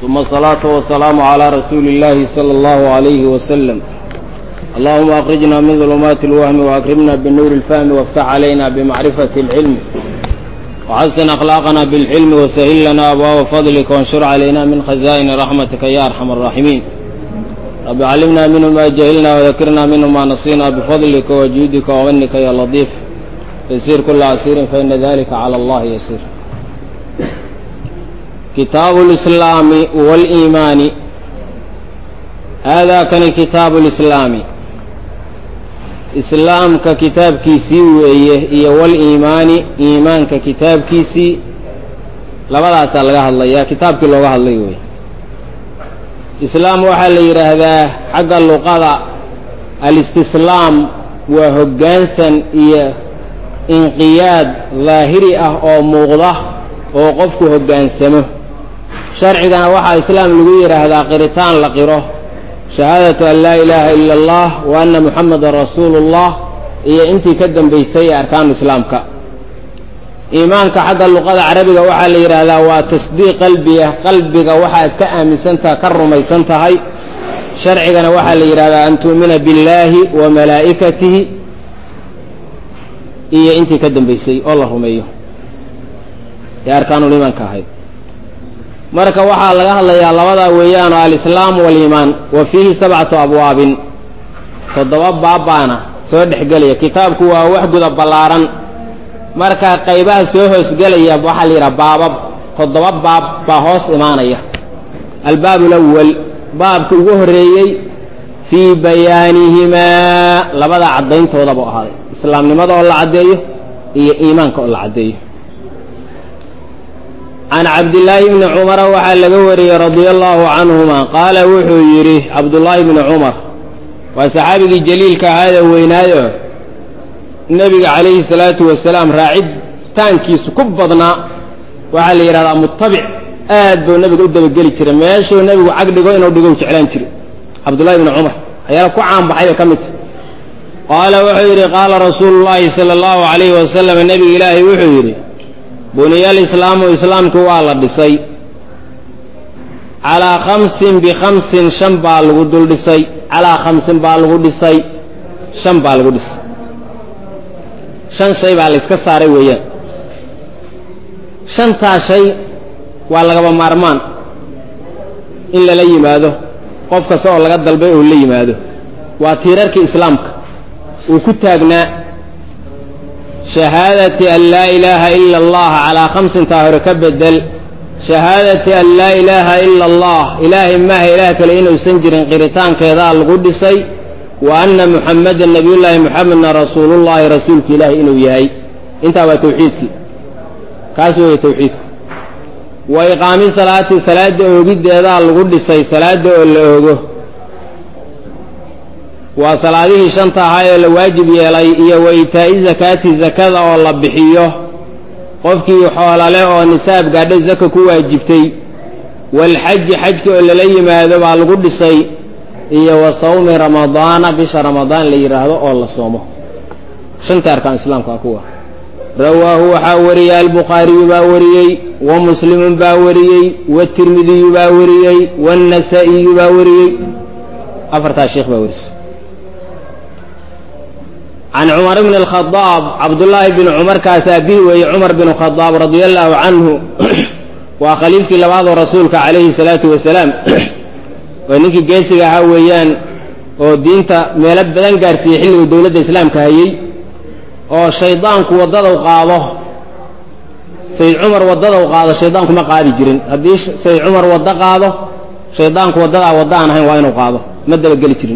ثم الصلاة والسلام على رسول الله صلى الله عليه وسلم اللهم أخرجنا من ظلمات الوهم وأكرمنا بالنور الفهم وافتح علينا بمعرفة العلم وحسن أخلاقنا بالحلم وسهل لنا أبواب فضلك وانشر علينا من خزائن رحمتك يا أرحم الراحمين رب علمنا منه ما جهلنا وذكرنا منه ما نصينا بفضلك وجودك ومنك يا لطيف يسير كل عسير فإن ذلك على الله يسير كتاب الإسلام والإيمان هذا كان كتاب الإسلام islaamka kitaabkiisii weeye iyo waliimaani iimaanka kitaabkiisii labadaasaa laga hadlayaa kitaabkii looga hadlay wey islaam waxaa la yidhaahdaa xagga luqada alistislaam waa hoggaansan iyo inqiyaad daahiri ah oo muuqda oo qofku hoggaansamo sharcigana waxaa islaam lagu yidhaahdaa qiritaan la qiro shahaadatu an laa ilaaha ila allah wa anna muxamadan rasuulu ullah iyo intii ka dambaysay ee arkaanu islaamka iimaanka xagga luqada carabiga waxaa la yidhaahdaa waa tasdiiq qalbiya qalbiga waxaad ka aaminsantaha ka rumaysan tahay sharcigana waxaa la yidhahdaa an tu'mina billaahi wa malaa'ikatihi iyo intii ka dambaysay oo la rumeeyo ee arkaanuliimaanka ahayd marka waxaa laga hadlayaa labadaa weeyaan oo alislaam waliimaan wa fiihi sabcatu abwaabin toddoba baabbaana soo dhexgelaya kitaabku waa wax guda ballaaran marka qaybaha soo hoosgelaya waxaa la yidhaha baabab toddoba baab baa hoos imaanaya albaab alawal baabka ugu horreeyey fii bayaanihimaa labada caddayntooda buu ahaaday islaamnimada oo la caddeeyo iyo iimaanka oo la caddeeyo can cabdillaahi bni cumara waxaa laga wariyey radia allahu canhuma qaala wuxuu yidhi cabdullaahi bni cumar waa saxaabigii jaliilka ahaayee weynaayo nebiga calayhi salaatu wasalaam raacitaankiisu ku badnaa waxaa la yidhahdaa mutabic aad buu nebiga u dabageli jiray meeshuu nebigu cag dhigo inuu dhigo jeclaan jiray cabdullahi bni cumar ayaala ku caanbaxay bay ka mid tahy qaala wuxuu yidhi qaala rasuulu llaahi sala allahu calayhi wasalam nebiga ilaahay wuxuu yidhi buniya alislaamu islaamku waa la dhisay calaa khamsin bikhamsin shan baa lagu dul dhisay calaa khamsin baa lagu dhisay shan baa lagu dhisay shan shay baa la yska saaray weeyaan shantaa shay waa lagaba maarmaan in lala yimaado qof kasta oo laga dalbay oo la yimaado waa tiirarkii islaamka uu ku taagnaa shahaadati an laa ilaaha ila allah calaa khamsintaa hore ka bedel shahaadati an laa ilaaha ila allah ilaahay maaha ilaah kale inuusan jirin qiritaankeedaa lagu dhisay wa anna muxamadan nabiyullaahi muxamedna rasuulullaahi rasuulka ilaahi inuu yahay intaa waa tawxiidkii kaas weeye tawxiidku wa iqaami salaati salaadda oogiddeedaa lagu dhisay salaadda oo la oogo waa salaadihii shanta ahaa ee la waajib yeelay iyo wa itaa'i zakaati zakada oo la bixiyo qofkii xoolale oo nisaab gaadho zaka ku waajibtay waalxaji xajka oo lala yimaado baa lagu dhisay iyo wa sawmi ramadaana bisha ramadaan la yidhaahdo oo la soomo shantii arkaan islaamka kuwa rawaahu waxaa wariyey albukhaariyu baa wariyey wa muslimun baa wariyey watirmidiyu baa wariyey waannasaa'iyu baa wariyey afartaa sheekh baa warisay can cumar bni alkhadaab cabdullaahi bni cumar kaas aabihi weeye cumar binu khadaab radia allaahu canhu waa khaliifkii labaadoo rasuulka calayhi salaatu wasalaam oo ninkii geesiga ahaa weeyaan oo diinta meelo badan gaarsiiyey xilliguu dowladda islaamka hayey oo shaydaanku waddadau qaado sayd cumar waddadau qaado shaydaanku ma qaadi jirin haddii sayd cumar waddo qaado shaydaanku waddadaa wadda aan ahayn waa inuu qaado ma dabageli jirin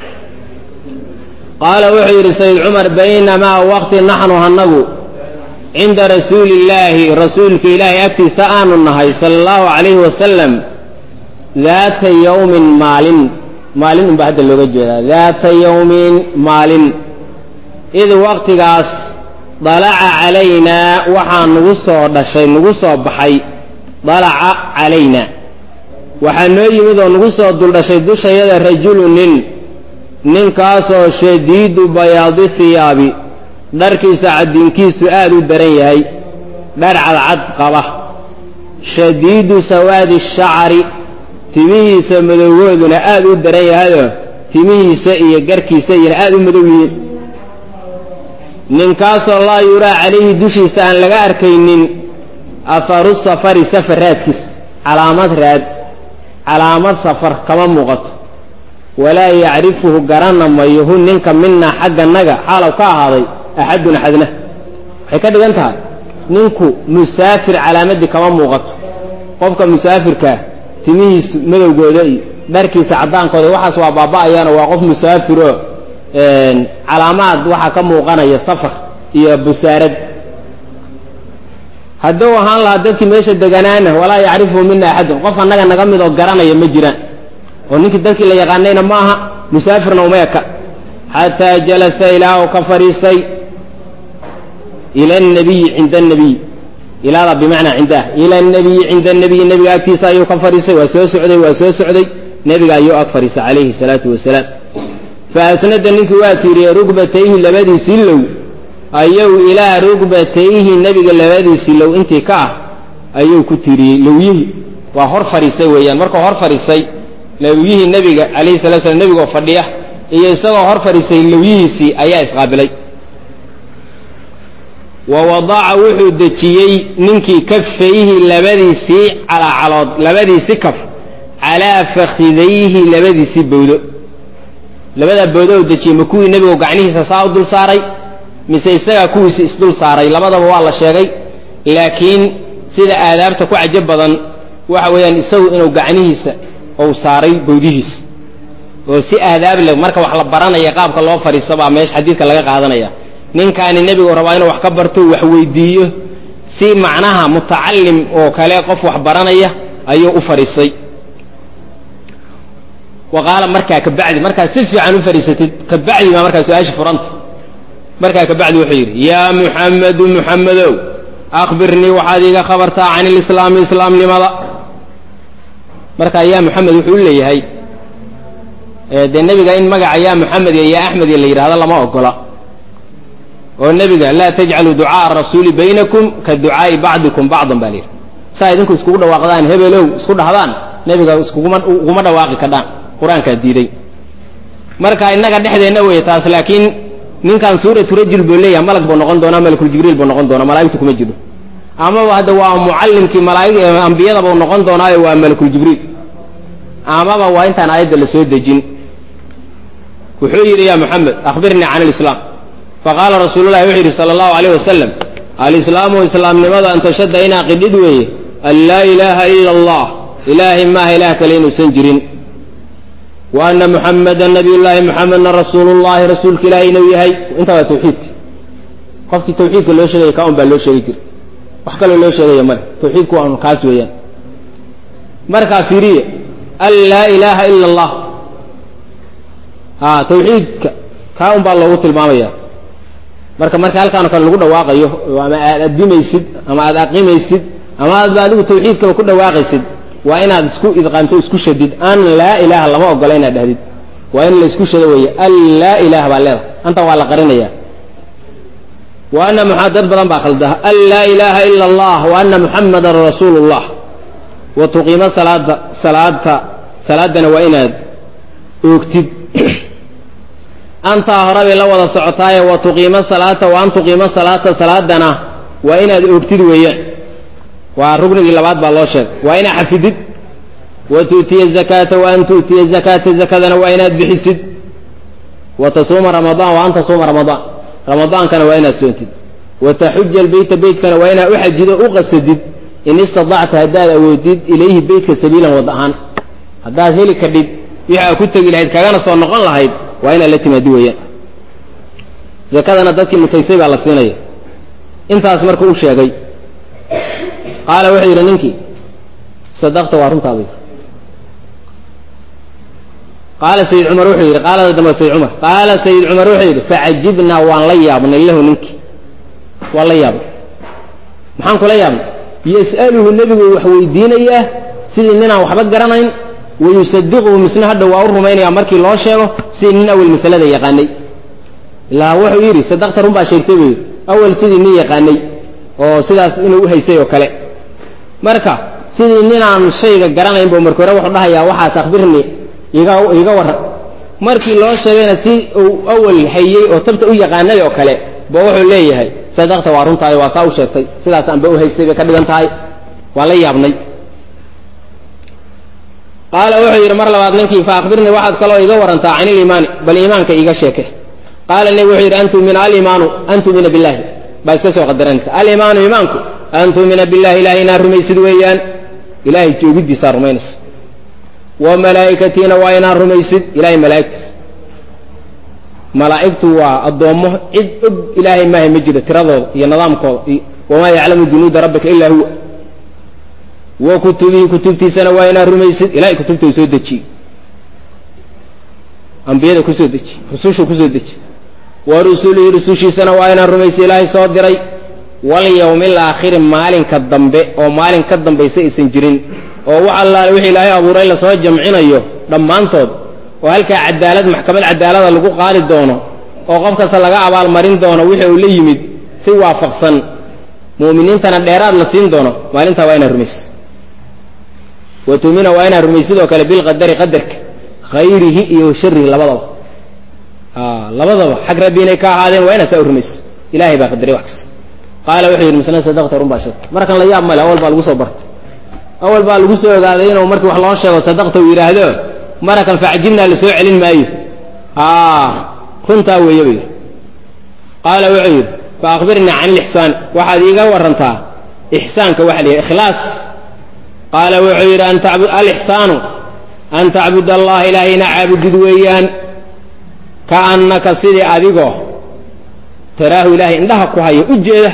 qaala wuxuu yidhi sayd cumar baynamaa waqti naxnu hanagu cinda rasuuli illaahi rasuulka ilaahay agtiisa aanu nahay sala allahu calayhi wasalam daata yowmin maalin maalin unbaa hadda looga jeedaa daata yowmin maalin id waqtigaas dalaca calaynaa waxaa nagu soo dhashay nagu soo baxay dalaca calaynaa waxaa noo yimid oo nagu soo duldhashay dushayada rajulu nin ninkaasoo shadiidu bayaadi hiyaabi dharkiisa caddiinkiisu aad u daran yahay dhar cadcad qaba shadiidu sawaadi shacari timihiisa madowgooduna aada u daran yahayoo timihiisa iyo garkiisa iyona aada u madow yihiin ninkaasoo laa yuraa calayhi dushiisa aan laga arkaynin aharu safari safar raadkiis calaamad raad calaamad safar kama muuqato walaa yacrifuhu garana mayo hu ninka minaa xagganaga xaalow ka ahaaday axadun axadna waxay ka dhigan tahay ninku musaafir calaamadii kama muuqato qofka musaafirkaa timihiis madowgooda iyo dharkiisa caddaankooda waxaas waa baaba-ayaano waa qof musaafiroo calaamaad waxaa ka muuqanaya safar iyo busaarad hadduu ahaan lahaa dadkii meesha deganaana walaa yacrifuhu mina axadun qof annaga naga mid oo garanaya ma jiraan oo ninkii dadkii la yaqaanayna ma aha musaafirna uma eka xataa jalasa ilaa uu ka fadhiistay ila nabiyi cinda nabiy ilaada bimacnaa cindaah ila nabiyi cinda nabiyi nebiga agtiisa ayuu ka fadhiistay waa soo socday waa soo socday nebiga ayuu ag fadhiistay calayhi salaatu wasalaam fa asnada ninkii waa tiiriyey rugbatayhi labadiisii low ayuu ilaa rugbatayhi nebiga labadiisii low intii ka ah ayuu ku tiiriyey lowyihii waa hor fadhiistay weeyaan markuu hor fadhiistay lowyihii nebiga calayhi salatu slam nebigoo fadhiya iyo isagoo hor fadhiistay lowyihiisii ayaa isqaabilay wa wadaca wuxuu dejiyey ninkii kafayhi labadiisii calaacalood labadiisii kaf calaa fakhidayhi labadiisii bowdo labadaa bowdo u dejiyey ma kuwii nebigu gacnihiisa saa u dul saaray mise isagaa kuwiisi isdul saaray labadaba waa la sheegay laakiin sida aadaabta ku cajab badan waxa weeyaan isagu inuu gacnihiisa uu saaray bowdihiisa oo si aadaab leh marka wax la baranaya qaabka loo fadhiista baa meesha xadiidka laga qaadanaya ninkaani nebigu rabaa inuu wax ka barto wax weydiiyo si macnaha mutacalim oo kale qof wax baranaya ayuu u fadhiistay wa qaala markaa kabacdi markaad si fiican u fadhiisatid kabacdi baa markaa su-aasha furanta markaa kabacdi wuxuu yidhi yaa muxamedu muxamedow akhbirnii waxaad iiga khabartaa can ilislaami islaamnimada markaa yaa muxamed wuxuu u leeyahay dee nebiga in magaca yaa muxamed iyo yaa axmed iyo la yidhahdo lama ogola oo nebiga laa tajcaluu ducaaa rasuuli baynakum ka ducaai bacdikum bacdan baa layidhi saa idinku iskugu dhawaaqdaan hebelow isku dhahdaan nebiga iskuguma uguma dhawaaqi kadhaan qur-aankaa diiday marka innaga dhexdeenna wey taas laakiin ninkan suuratu rajul buu leeyahay malag buu noqon doonaa malakuljibriil buu noqon doonaa malaa'igtu kuma jiro amaba hadda waa mucallimkii malaaig ambiyada buu noqon doonaayo waa malakuljibriil amaba waa intaan aayadda la soo dejin wuxuu yidhi ya moxamed akhbirnii can alislaam faqaala rasuululahi wuxuu yidhi sala allahu alayh wasalam alislaamu islaamnimada an tashadda inaa qidhid weeye an laa ilaaha ila allah ilaahay maaha ilaah kale inuusan jirin wa ana muxamadan nabiyullaahi muxamedna rasuulullahi rasuulka ilaahay inuu yahay intaa waa tawxiidka qofkii tawxiidka loo sheegaya kaa un baa loo sheegi jira wax kaloo loo sheegaya male tawxiidku waanu kaas weeyaan markaa fiiriye an laa ilaaha ila allah a tawxiidka kaa un baa loogu tilmaamaya marka marka halkaano kale lagu dhawaaqayo ama aad addimaysid ama aad aqimaysid ama aadba adigu tawxiidkaba ku dhawaaqaysid waa inaad isku idqaamto isku shadid an laa ilaaha lama ogola inaad dhahdid waa in la isku shado weeye an laa ilaha baa leedahay anta waa la qarinaya wa ana m dad badan baa khalda an laa ilaaha ila allah wa ana muxamadan rasuulu llah wa tuqiimo salaada salaadta salaadana waa inaad oogtid antaa hore bay la wada socotaaye wa tuqiimo salaata wa an tuqiimo salaata salaadana waa inaad oogtid weeyaan waa rugnigii labaad baa loo sheegay waa inaad xafidid wa tu'tiya zakaata wa an tu'tiya zakaata zakadana waa inaad bixisid wa tasuuma ramadaan wa an tasuuma ramadaan ramadaankana waa inaad soontid wa taxuja albeyta beytkana waa inaad u xajido u qasadid in istadacta haddaad awoodid ilayhi beytka sabiilan wad ahaan haddaad heli kadhid wixii aad ku tegi lahayd kagana soo noqon lahayd waa inaad la timaadi weeyaan zakadana dadkii mutaysay baa la siinaya intaas markuu u sheegay qaala wuxuu yidhi ninkii sadaqta waa runtaadayda qaala sayid cumar wuxuu yidhi qaalada dambe sayid cumar qaala sayid cumar wuxuu yidhi facajibnaa waan la yaabnay lahu ninkii waan la yaabnay maxaan kula yaabnay yas'aluhu nebigu wax weydiinayaa sidii ninaan waxba garanayn wayusadiquhu misna hadha waa u rumaynaya markii loo sheego sidii nin awel masalada yaqaanay ilaa wuxuu yidhi sadaqta run baa sheegtay buu yidhi awel sidii nin yaqaanay oo sidaas inuu u haysay oo kale marka sidii ninaan shayga garanayn bu marka hore wuxuu dhahayaa waxaas akhbirni iga iga warran markii loo sheegayna si uu awal hayey oo tabta u yaqaanay oo kale ba wuxuu leeyahay sadaqta waa runtaayo waa saa u sheegtay sidaas aanba u haystay bay ka dhigan tahay waa la yaabnay qaala wuxuu yidhi mar labaad ninkii fa akhbirnii waxaad kaloo iga warantaa can iliimaani bal iimaanka iiga sheeke qaala nebi wuxuu yidhi an tumina aliimaanu an tumina billahi baa iska soo qadaranaysa aliimaanu iimaanku an tumina billahi ilahay inaad rumaysid weeyaan ilahay joogiddiisaa rumaynaysa wa malaa'ikatiina waa inaad rumaysid ilahay malaa'igtiisa malaa'igtu waa addoommo cid og ilaahay maahay ma jiro tiradooda iyo nidaamkooda iyo wamaa yaclamu junuuda rabbika ilaa huwa wa kutubihi kutubtiisana waa inaad rumaysid ilahay kutubta soo dejiyey ambiyada kusoo dejiye rusushu kusoo dejiye wa rusulihi rusushiisana waa inaad rumaysid ilaahay soo diray walyawmi alaakhiri maalinka dambe oo maalin ka dambaysa aysan jirin oo wax allaale wixii ilaahay abuuray lasoo jamcinayo dhammaantood oo halkaa cadaalad maxkamad cadaalada lagu qaadi doono oo qof kasta laga abaalmarin doono wixii uu la yimid si waafaqsan mu'miniintana dheeraad la siin doono maalintaa waa inaad rumaysid wa tumina waa inaad rumaysid oo kale bilqadari qadarka khayrihi iyo sharihi labadaba labadaba xag rabbi inay ka ahaadeen waa inaad saa u rumaysid ilahay baa qadaray wax kasta qaala wuxuu yidhi masna sadaqta run baa sheegtay markan la yaab male awal baa lagu soo bartay awal baa lagu soo ogaaday inuu markii wax loo sheego sadaqta uu yidhaahdo marakan facjibnaa la soo celin maayo runtaa weeye bay qaala wuxuu yidhi fa akhbirnii can ilixsaan waxaad iiga warantaa ixsaanka waxa la yidhi ikhlaas qaala wuxuu yidhi an tacbud alixsaanu an tacbud allaha ilaahayna caabudid weeyaan kaannaka sidii adigoo taraahu ilaahay indhaha ku haya u jeeda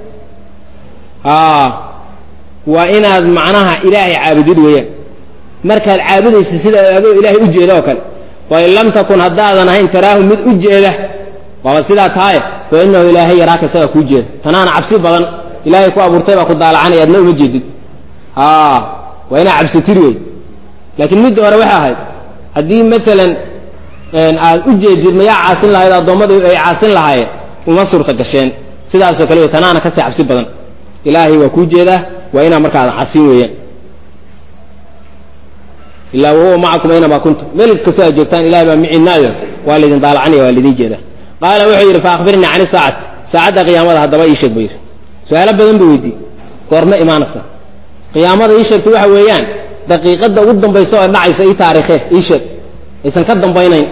waa inaad macnaha ilaahay caabudid weeyaan markaad caabudaysa sida adoo ilaahay u jeeda oo kale wain lam takun haddaadan ahayn taraahu mid u jeeda waaba sidaa tahaye fa inahu ilaahay yaraaka isaga kuu jeeda tanaana cabsi badan ilaahay ku abuurtay baa ku daalacanaya adna uma jeedid waa inaa cabsatid wey laakiin midda hore waxay ahayd haddii maalan aad u jeedid mayaa caasin lahayd addoommadu ay caasin lahaayeen uma suurta gasheen sidaasoo kale wey tanaana kasii cabsi badan ilaahay waa kuu jeedaa waa inaa marka aadan casin weeyaan ilaa wahuwa macakum aynamaa kuntum meel kastoo aad joogtaan ilahay baa micinaayo waa laydin daalacanaya waa laydin jeedaa qaala wuxuu yidhi fa akhbirnii can isaacati saacadda qiyaamada haddaba ii sheeg buu yidhi su-aalo badan buu weydiiyey goorma imaanaysa qiyaamada ii sheegta waxa weeyaan daqiiqadda ugu dambaysa oo dhacaysa ii taariikhe ii sheeg aysan ka dambaynayn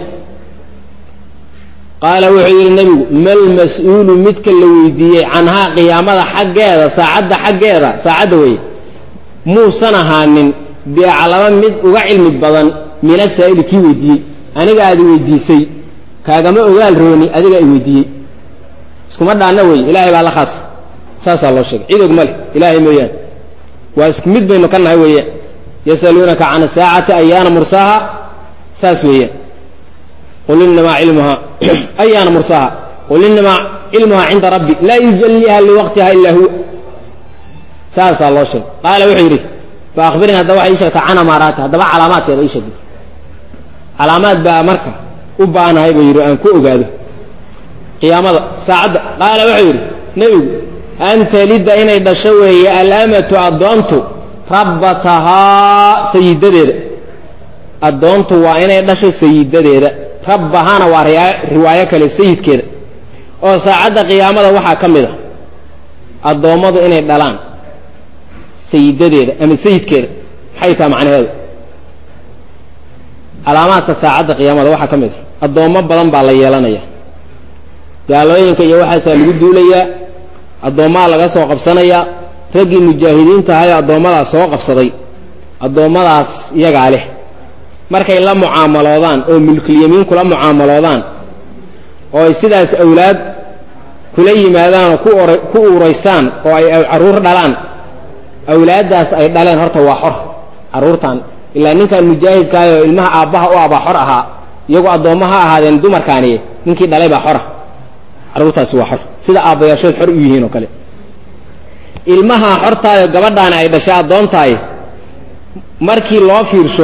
qaala wuxuu yidhi nebigu mal mas-uulu midka la weydiiyey canhaa qiyaamada xaggeeda saacadda xaggeeda saacadda weeye muusan ahaanin biaclama mid uga cilmi badan min asaa'ili kii weydiiyey aniga aad weydiisay kaagama ogaal rooni adiga ay weydiiyey iskuma dhaanna wey ilaahay baa la khaas saasaa loo sheegay cid og ma leh ilaahay mooyaane waa isku mid baynu ka nahay weeyaan yasaluunaka can asaacati ayaana mursaaha saas weeyaan qul inamaa cilmuhaa ayaana mursaaha qul inamaa cilmuhaa cinda rabbi laa yujalliha liwaqtiha ilaa huwa saasaa loo sheegay qaala wuxuu yidhi fa akhbirnii haddaba waxay ii sheegtaa can amaaraati haddaba calaamaadkeeda ii sheegay calaamaad baa marka u baanahay buu yidhi aan ku ogaado qiyaamada saacadda qaala wuxuu yidhi nebigu an talida inay dhasho weeye alamatu addoontu rabbatahaa sayidadeeda addoontu waa inay dhasho sayidadeeda rabbahana waa riwaayo kale sayidkeeda oo saacadda qiyaamada waxaa ka mid a addoommadu inay dhalaan sayidadeeda ama sayidkeeda maxay taha macnaheedu calaamaadka saacadda qiyaamada waxaa ka mid a addoommo badan baa la yeelanaya gaalooyinka iyo waxaasaa lagu duulayaa addoommaha laga soo qabsanayaa raggii mujaahidiinta ahaye addoommadaas soo qabsaday addoommadaas iyagaa leh markay la mucaamaloodaan oo mulkilyamiin kula mucaamaloodaan oo ay sidaas awlaad kula yimaadaan oo ku or ku uuraysaan oo ay carruur dhalaan awlaaddaas ay dhaleen horta waa xor carruurtan ilaa ninkan mujaahidkaay oo ilmaha aabbaha u abaa xor ahaa iyagoo addoommo ha ahaadeen dumarkaaniye ninkii dhalay baa xora carruurtaasi waa xor sida aabbayaashood xor u yihiin oo kale ilmaha xortaayo gabadhaani ay dhashay addoontaay markii loo fiirsho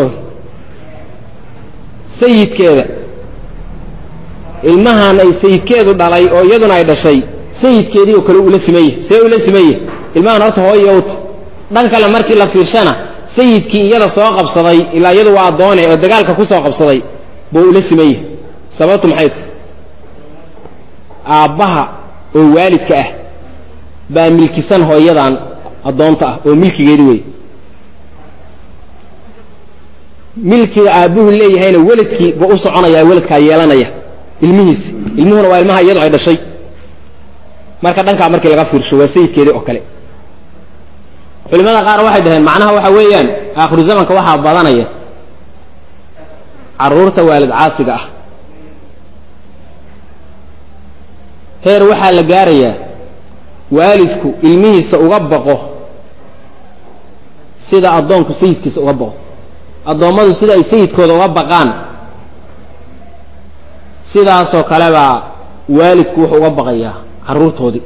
sayidkeeda ilmahan ay sayidkeedu dhalay oo iyaduna ay dhashay sayidkeedii oo kale ula simanye see ula simanye ilmahan horta hooyo ut dhan kale markii la fiirshana sayidkii iyada soo qabsaday ilaa iyadu waa addoone oo dagaalka ku soo qabsaday buu ula simeeyey sababtu maxay tahy aabbaha oo waalidka ah baa milkisan hooyadan addoonta ah oo milkigeedi wey milkiga aabbuhu leeyahayna weladkii buu u soconayaa weladkaa yeelanaya ilmihiisi ilmuhuna waa ilmaha iyadu ay dhashay marka dhankaa markii laga fiirsho waa sayidkeedii oo kale culimada qaar waxay dhaheen macnaha waxa weeyaan aakhiru zamanka waxaa badanaya carruurta waalid caasiga ah heer waxaa la gaarayaa waalidku ilmihiisa uga baqo sida addoonku sayidkiisa uga baqo addoommadu sida ay sayidkooda uga baqaan sidaasoo kale baa waalidku wuxuu uga baqayaa carruurtoodii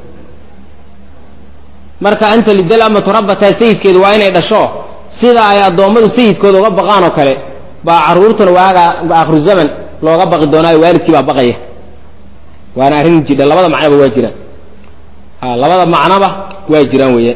marka anta lidal amatu rabbataa sayidkeedu waa inay dhasho sida ay addoommadu sayidkooda uga baqaan oo kale baa carruurtuna waaga aakhiru zaman looga baqi doonaayo waalidkii baa baqaya waana arrin jidha labada macnoba waa jiraan a labada macnoba waa jiraan weeyaan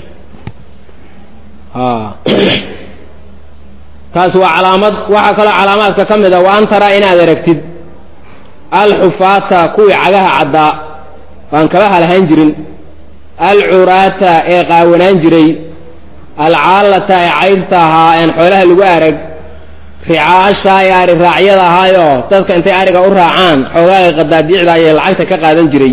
taas waa calaamad waxaa kaloo calaamaadka ka mid a wa an taraa inaad aragtid alxufaata kuwii cagaha caddaa waan kaba halahaan jirin alcuraata ee qaawanaan jiray alcaalata ee cayrta ahaa een xoolaha lagu arag ricaasha ee ari raacyada ahaayoo dadka intay ariga u raacaan xoogaaga qadaadiicda ayay lacagta ka qaadan jiray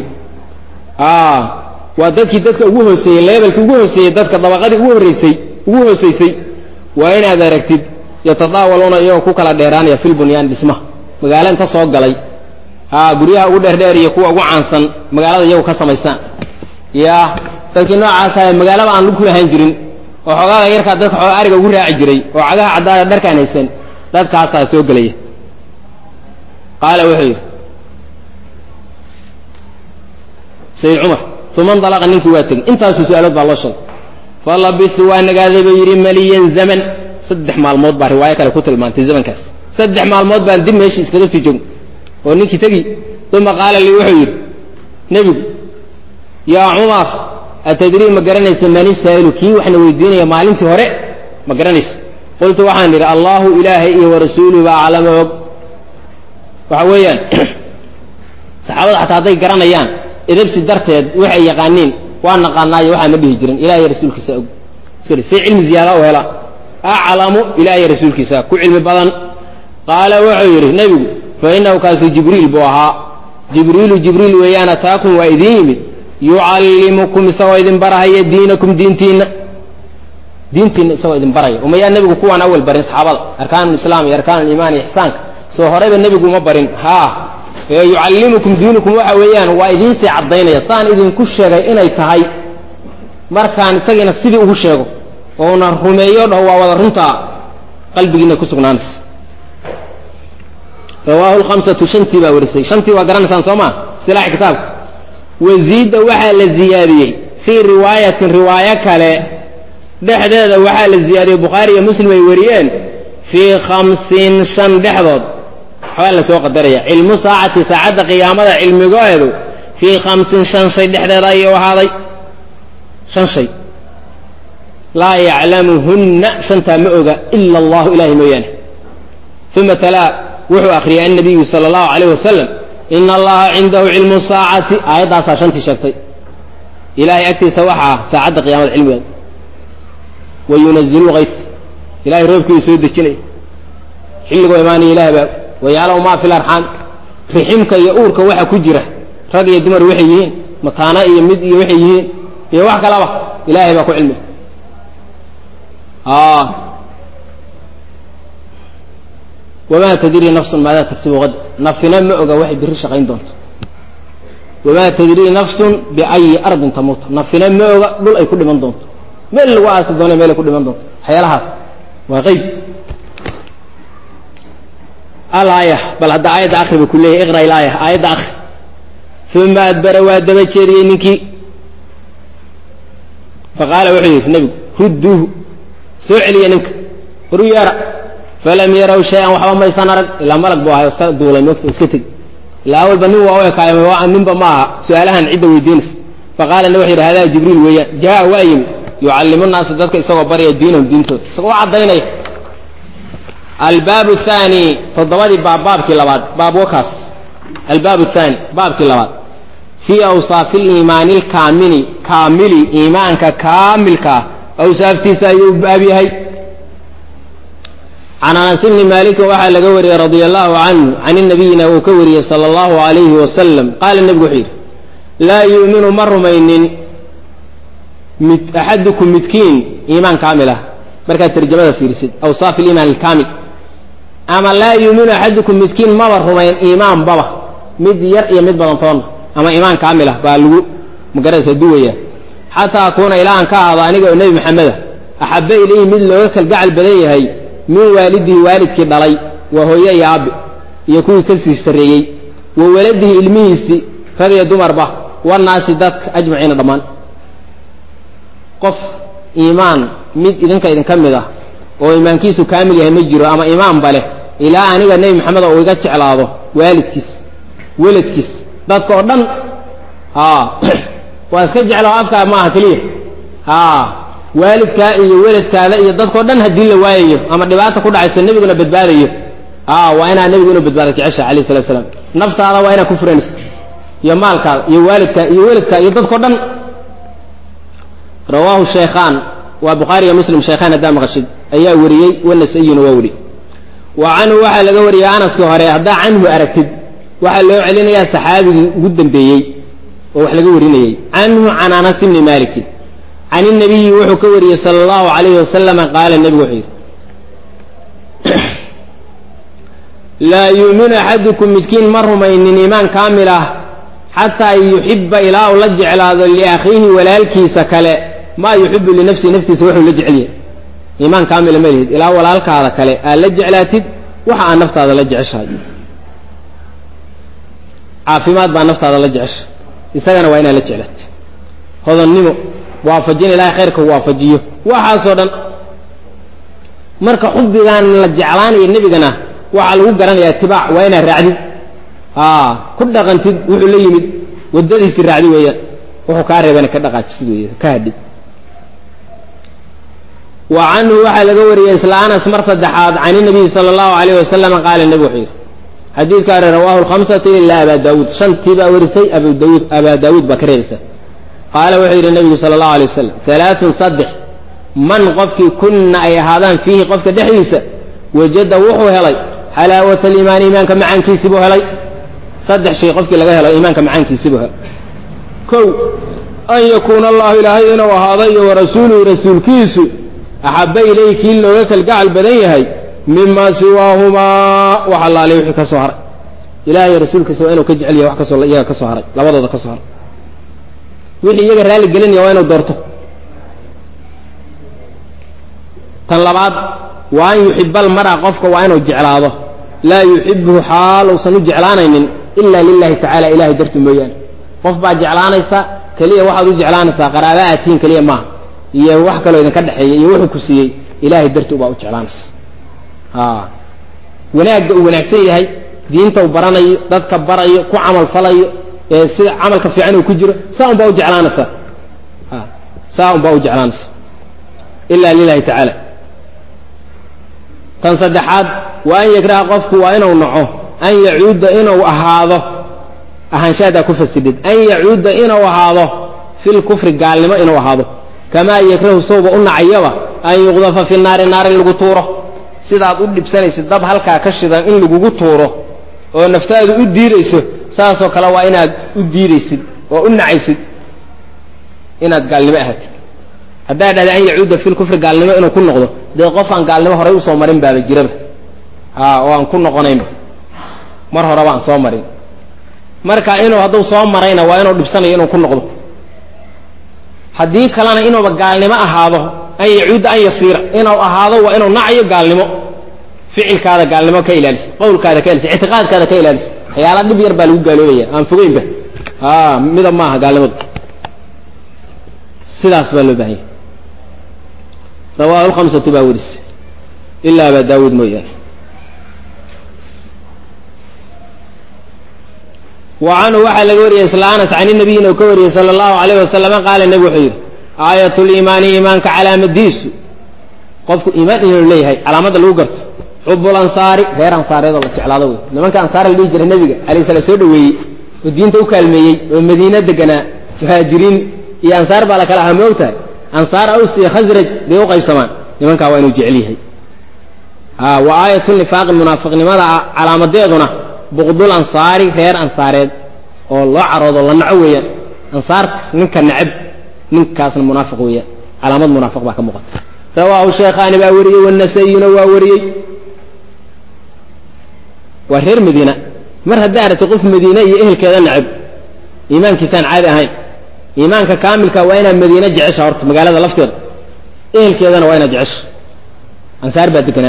waa dadkii dadka ugu hooseeyey leebelkii ugu hooseeyey dadka dabaqadii ugu horreysay ugu hooseysay waa inaad aragtid yatadaawaluuna iyagoo ku kala dheeraanaya fil bunyaan dhismaha magaalo inta soo galay a guryaha ugu dheerdheer iyo kuwa ugu caansan magaalada iyagu ka samaysaan ya dadkii noocaasa magaalaba aan lug ku lahaan jirin oo xoogaaga yarkaa dadka xooga ariga ugu raaci jiray oo cagaha caddaada dharkaan haysan dadkaasaa soo gelaya qaala wuxuu yidhi sayid cumar uma ndalaqa ninkii waa tegey intaasu su-aalood baa loo sheegay falabitu waa nagaaday buu yidhi maliyan zaman saddex maalmood baa riwaayo kale ku tilmaantay zamankaas saddex maalmood baan dib meeshii iskaga sii joogn oo ninkii tegi uma qaala lii wuxuu yidhi nebigu yaa cumar atadrii ma garanaysa man isaa'ilu kii waxna weydiinaya maalintii hore ma garanaysa qultu waxaan idhi allahu ilaahay iyo warasuuluhu baa aclama og waxa weeyaan saxaabada xataa hadday garanayaan edabsi darteed waxay yaqaaniin waa naqaanaayo waxaa ma dhihi jirin ilahiy rasuulkiisa og iska si cilmi ziyaada u hela aclamu ilahiy rasuulkiisa ku cilmi badan qaala wuxuu yidhi nebigu fa inahu kaasi jibriil buu ahaa jibriilu jibriil weeyaan ataakum waa idiin yimid yucallimukum isagoo idin barahaya diinakum diintiinna diintiinna isagoo idin baraya umayaa nebigu kuwaan awal barin saxaabada arkaan lislaam iyo arkaan aliimaan iyo ixsaanka soo horeyba nebigu uma barin haa ee yucallimukum diinukum waxa weeyaan waa idiinsii caddaynaya saan idinku sheegay inay tahay markaan isagiina sidii ugu sheego ouna rumeeyo dhaho waa wada runtaa qalbigiina ku sugnaanaysa rawaahu lhamsatu shantii baa warisay shantii waa garanaysaan soo maa istilaaxi kitaabka waziida waxaa la ziyaadiyey fii riwaayatin riwaayo kale dhexdeeda waxaa la ziyaadiyey bukhaari iyo muslim ay wariyeen fii khamsin shan dhexdood waxbaa la soo qadaraya cilmu saacati saacadda qiyaamada cilmigoedu fii khamsin shan shay dhexdeeda ayuu ahaaday shan shay laa yaclamuhunna shantaa ma oga ila allahu ilahay mooyaane uma talaa wuxuu akhriyay annabiyu sala allahu calayh wasalam ina allaha cindahu cilmu saacati aayaddaasaa shantii sheegtay ilahay agtiisa waxaa saacadda qiyaamada cilmigeeda wa yunazilu hayf ilahay roobkii uu soo dejinaya xilligoo imaanaya ilahay baa wayaclamu maa fi larxaam riximka iyo uurka waxa ku jira rag iyo dumar waxay yihiin mataana iyo mid iyo waxay yihiin iyo wax kalaba ilahay baa ku cilmiga wamaa tadrii nafsun maadaa tagsibu qad nafina ma oga waxay birri shaqayn doonto wamaa tadrii nafsun biayi ardin tamuut nafina ma oga dhul ay ku dhiman doonto meel lagu aasi doona meel ay ku dhiman doonto waxyaalahaas waa qeyb alaaya bal hadda aayadda akri ba ku leeyahy iqra ilaaya aayadda akri uma adbara waa daba jeediyey ninkii faqaala wuxuu yidhi nebigu rudduuhu soo celiya ninka waru yeera falam yaraw shay-an waxba maysan arag ilaa malag buu ahay iska duulay moogta iska tegi ilaa awalba nin waa u ekaayo ninba ma aha su-aalahan cidda weydiinaysa faqaala wuxuu yidhi hadaa jibriil weeyaan jaa waa yimi yucallimu naasa dadka isagoo barya diinahum diintooda isagoo u caddaynaya albaab thaani toddobadii baab baabkii labaad baab wakaas albaab thaani baabkii labaad fii awsaafi liimaani alkaamili kaamili iimaanka kaamilka ah awsaaftiisa ayuu baab yahay can anas bni maalikin waxaa laga wariyey radia allahu canhu can nabiyina uu ka wariyey sala allahu alayhi wasalam qaala nebigu wuxuu yidhi laa yuuminu ma rumaynin mid axadukum midkiin iimaan kaamil ah markaad tarjamada fiirisid awsaaf aliimaan alkaamil ama laa yuuminu axadukum midkiin maba rumayn iimaan baba mid yar iyo mid badan toonna ama iimaan kaamil ah baa lagu magaraysa duwaya xataa akuuna ilaa aan ka ahaado aniga oo nebi maxameda axabba ilayhi mid looga kalgacal badan yahay min waalidihi waalidkii dhalay waa hooye iyo aabi iyo kuwii ka sii sarreeyey wa waladihi ilmihiisii rag iyo dumarba wanaasi dadka ajmaciina dhammaan qof iimaan mid idinka idinka mid ah oo iimaankiisu kaamil yahay ma jiro ama iimaanba leh ilaa aniga nebi maxamed oo iga jeclaado waalidkiis weladkiis dadka oo dhan waa iska jeclao afkaa maaha keliya waalidkaa iyo weladkaada iyo dadkao dhan haddii la waayayo ama dhibaata ku dhacayso nebiguna badbaadayo waa inaa nebigu inuu badbaada jecesha alayh salatu slam naftaada waa inaa ku furanaysa iyo maalkaada iyo waalidkaa iyo weladkaa iyo dadkao dhan rawaahu shaykhaan waa bukhaari iyo muslim shaykhaan haddaa maqashid ayaa wariyey wanasayina waa weri wa canhu waxaa laga wariyey anaskii hore haddaa canhu aragtid waxaa loo celinayaa saxaabigii ugu dambeeyey oo wax laga warinayey canhu can anas bni malikin can inabiyi wuxuu ka wariyey sala allahu alayhi wasalama qaala nebigu wuxuu yidhi laa yuuminu axadukum midkiin ma rumaynin iimaan kaamil ah xataa yuxiba ilaa uu la jeclaado liakhiihi walaalkiisa kale maa yuxibu linafsihi naftiisa wuxuu la jecelyahay iimaan kaamila ma lihid ilaa walaalkaada kale aad la jeclaatid waxa aad naftaada la jeceshahay caafimaad baa naftaada la jecesha isagana waa inaad la jeclaatid hodonnimo waafajin ilahay khayrka u waafajiyo waxaasoo dhan marka xubbigaan la jeclaanaya nebigana waxaa lagu garanaya itibaac waa inaad raacdid ku dhaqantid wuxuu la yimid waddadiisii raacdi weeyaan wuxuu kaa reebana ka dhaqaajisid wey ka hadhid wa canhu waxaa laga wariyey isla anas mar saddexaad can inabiyi sala allahu alayh wasalam qaala nebi wuxuu yidhi xadiidkaani rawaahu lkhamsatu ilaa abaa daawuud shantii baa warisay abu daawuud abaa daawuud baa ka reebaysa qaala wuxuu yidhi nebigu sala allahu alay wasalam alaaun saddex man qofkii kunna ay ahaadaan fiihi qofka dhexdiisa wajada wuxuu helay xalaawata aliimaani iimaanka macaankiisibuu helay saddex shay qofkii laga helo iimaanka macaankiisibuu helay kow an yakuuna allahu ilaahay inuu ahaado iyo warasuuluhu rasuulkiisu axabba ilayhi kii looga kalgacal badan yahay mima siwaahumaa wax allaale wixii ka soo haray ilahay iyo rasuulkiisa waa inuu ka jecel yahay wax kasoo iyaga ka soo haray labadooda ka soo haray wixii iyaga raalli gelinaya waa inuu doorto tan labaad waa an yuxiba almara qofka waa inuu jeclaado laa yuxibuhu xaal uusan u jeclaanaynin ila lilahi tacala ilahay darti mooyaane qof baa jeclaanaysa keliya waxaad u jeclaanaysaa qaraaba aad tihiin keliya maaha iyo wax kaloo idinka dhexeeya iyo wuxuu ku siiyey ilahay darti ubaa u jeclaanaysa wanaagga uu wanaagsan yahay diinta u baranayo dadka barayo ku camal falayo sida camalka fiican uu ku jiro saa un baa u jeclaanaysaa saa un baa u jeclaanaysa ila lilahi tacaala tan saddexaad waa an yakraha qofku waa inuu naco an yacuuda inuu ahaado ahaanshahadaa ku fasidid an yacuuda inuu ahaado fil kufri gaalnimo inuu ahaado kamaa yakrahu sawba u nacayaba an yuqdafa fi naari naar in lagu tuuro sidaad u dhibsanaysid dab halkaa ka shidan in lagugu tuuro oo naftaadu u diidayso saasoo kale waa inaad u diidaysid oo u nacaysid inaad gaalnimo ahaatid haddaa dhahda an yacuuda fil kufri gaalnimo inuu ku noqdo dee qof aan gaalnimo horay usoo marin baaba jiraba a oo aan ku noqonaynba mar horeba aan soo marin marka inuu hadduu soo marayna waa inuu dhibsanayo inuu ku noqdo haddii kalena inuuba gaalnimo ahaado an yacuuda an yasiira inuu ahaado waa inuu nacayo gaalnimo ficilkaada gaalnimo ka ilaalis qawlkaada ka ilaalis ictiqaadkaada ka ilaalis waxyaala dhib yar baa lagu gaaloobaya aan fogeynba a midab maaha gaalnimadu sidaas baa loo bahanya rawaahu lhamsatu baa werise ilaa abaa daawuud mooyaane wa canhu waxaa laga wariyey isla anas can inabiyin uu ka wariyey sala allahu alayh wasalama qaala nebi wuxuu yidhi aayatuliimaani iimaanka calaamadiisu qofku iimaan inuu leeyahay calaamadda lagu garto xubul ansaari reer ansaareedoo la jeclaado wey nimanka ansaara la dhihi jiray nebiga alayh sala soo dhaweeyey oo diinta u kaalmeeyey oo madiina deganaa muhaajiriin iyo ansaar baa la kala ahaa ma og tahay ansaar aws iyo khasraj bay u qaybsamaan nimankaa waa inuu jecel yahay wa aayatu nifaaqi munaafiqnimada calaamadeeduna buqdul ansaari reer ansaareed oo loo caroodo la naco weeyaan ansaarta ninka necab ninkaasna munaafiq weeyaan calaamad munaafiq baa ka muuqata rawaahu sheekhaani baa wariyey wanasayina waa wariyey waa reer madiina mar haddaa aragtay qof madiine iyo ehelkeeda necab iimaankiisaan caadi ahayn iimaanka kaamilka waa inaad madiine jecesha horta magaalada lafteeda ehelkeedana waa inaad jecesha ansaar baa deganaa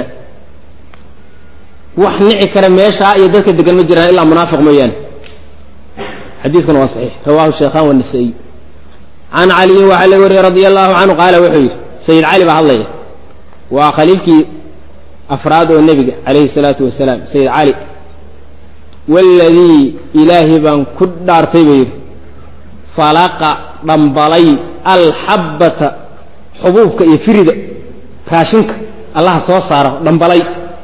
wax nici kara meeshaa iyo dadka degan ma jiraan ilaa munaafiq mooyaane xadiidkuna waa saxiix rawahu sheekhan wanasaiy can caliyin waxaa laga wariyey radia allahu canhu qaala wuxuu yidhi sayid cali baa hadlaya waa khaliifkii afraad oo nebiga calayhi salaatu wasalaam sayid cali waladii ilaahay baan ku dhaartay buu yidhi falaqa dhambalay alxabbata xubuubka iyo firida raashinka allaha soo saaro dhambalay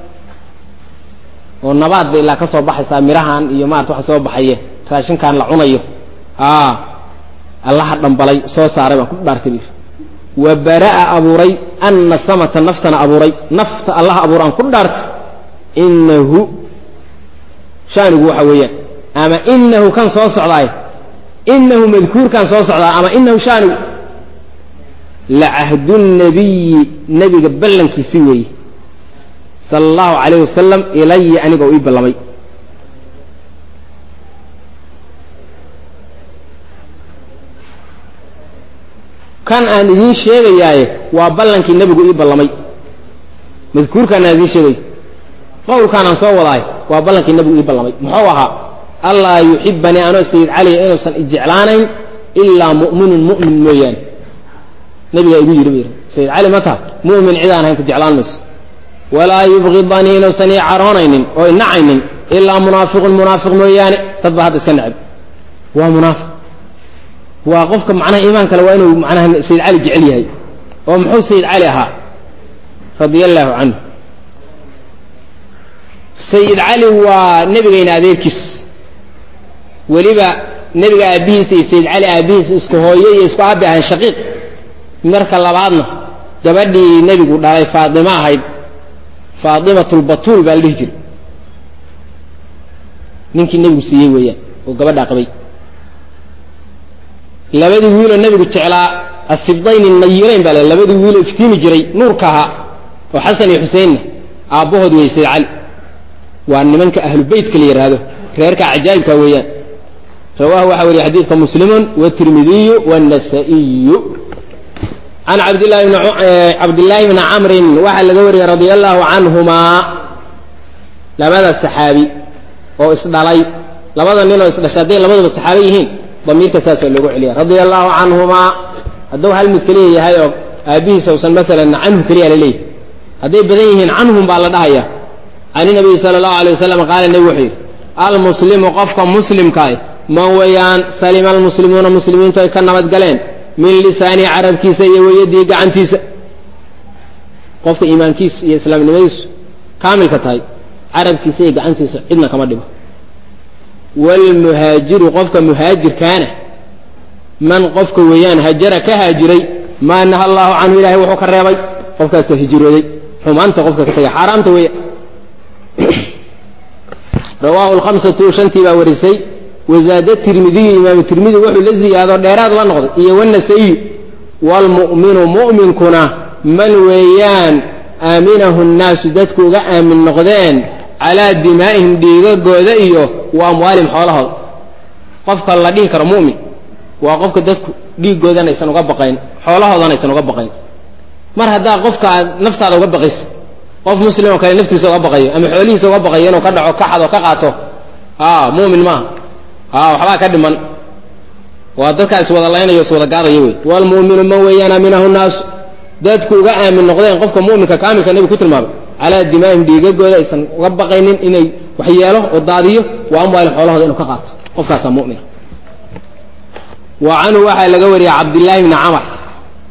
oo nabaad bay ilaa ka soo baxaysaa mirahan iyo maarata waxa soo baxaye raashinkan la cunayo a allaha dhambalay soo saaray baan ku dhaartay buu wa bara'a abuuray anna samata naftana abuuray nafta allaha abuur aan ku dhaartay inahu shaanigu waxa weeyaan ama inahu kan soo socdaay inahu madkuurkan soo socdaa ama inahu shaanigu lacahdu nabiyi nebiga ballankiisi weeye sala allahu calayh wasalam ilaya aniga oo ii ballamay kan aan idiin sheegayaaye waa ballankii nebigu ii ballamay madkuurkaan aan idiin sheegayo qowlkaan aan soo wadaay waa ballankii nebigu ii ballamay muxuu ahaa allaa yuxibanii anoo sayid caliya inuusan ijeclaanayn ilaa mu'minun mu'min mooyaane nebigaa igu yidhi bu yidhi sayid cali ma taha mu'min cid aan ahayn ku jeclaan mayso walaa yubqidanii inuusan ii caroonaynin oo i nacaynin ilaa munaafiqun munaafiq mooyaane dad baa hadda iska necab waa munaafiq waa qofka macnaha iimaan kale waa inuu macnaha sayid cali jecel yahay oo muxuu sayid cali ahaa radia allaahu canhu sayid cali waa nebigayna adeerkiis weliba nebiga aabbihiisa iyo sayid cali aabbihiisa isku hooye iyo isku aabi ahayn shaqiiq marka labaadna gabadhii nebigu dhalay faadimo ahayd faadimatulbatuul baa la dhihi jiray ninkii nebigu siiyey weeyaan oo gabadhaa qabay labadii wiiloo nebigu jeclaa asibdayni nayirayn baa le labadii wiiloo iftiimi jiray nuurka ahaa oo xasan iyo xuseinna aabbahood weeye sayid cali waa nimanka ahlu beytka la yidhaahdo reerka cajaa'ibka weeyaan rawaahu waxaa weriye xadiidka muslimun watirmidiyu wاnasa'iyu can cabdillahi bn cabdillaahi bni camrin waxaa laga wariyey radia allahu canhumaa labada saxaabi oo isdhalay labada nin oo isdhashay hadday labaduba saxaabe yihiin damiirka saasaa loogu celiya radia allahu canhumaa hadduu hal mid keliya yahay oo aabbihiisa usan maalan canhu keliya la leeyahy hadday badan yihiin canhum baa la dhahaya can inabiyi sala allahu alay wasalam qaala nebigu wuxuu yidhi almuslimu qofka muslimkaah man weeyaan salima almuslimuuna muslimiintu ay ka nabadgaleen min lisaani carabkiisa iyo weyadii gacantiisa qofka iimaankiisu iyo islaamnimadiisu kaamilka tahay carabkiisa iyo gacantiisa cidna kama dhibo wlmuhaajiru qofka muhaajirkaana man qofka weeyaan hajara ka haajiray maa naha allahu canhu ilahay wuxuu ka reebay qofkaasa hijrooday xumaanta qofka ka tagay xaaraamta weeya rawaahu lhamsatu shantii baa warisay wazaada tirmidiyu imaamu tirmidi wuxuu la ziyaado dheeraad la noqday iyo wanasayu waalmu'minu mu'minkuna man weeyaan aaminahu nnaasu dadku uga aamin noqdeen calaa dimaa'ihim dhiigagooda iyo wa amwaalihim xoolahooda qofka la dhihi karo mu'min waa qofka dadku dhiigoodana aysan uga baqayn xoolahoodana aysan uga baqayn mar haddaa qofka aad naftaada uga baqaysa qof muslim oo kale naftiisa uga baqayo ama xoolihiisa uga baqayo inuu ka dhaco ka xado ka qaato a mu'min maaha a waxbaa ka dhiman waa dadkaa iswada laynayo iswada gaadaya wey waalmu'minu man weeyaan aaminahu nnaasu dadku uga aamin noqdeen qofka mu'minka kaamilka nebigu ku tilmaamay calaa dimaa'ihim dhiigagooda aysan uga baqaynin inay wax yeelo oo daadiyo wa amwaalin xoolahooda inuu ka qaato qofkaasaa mu'mina wa canhu waxaa laga wariyey cabdillaahi bni camar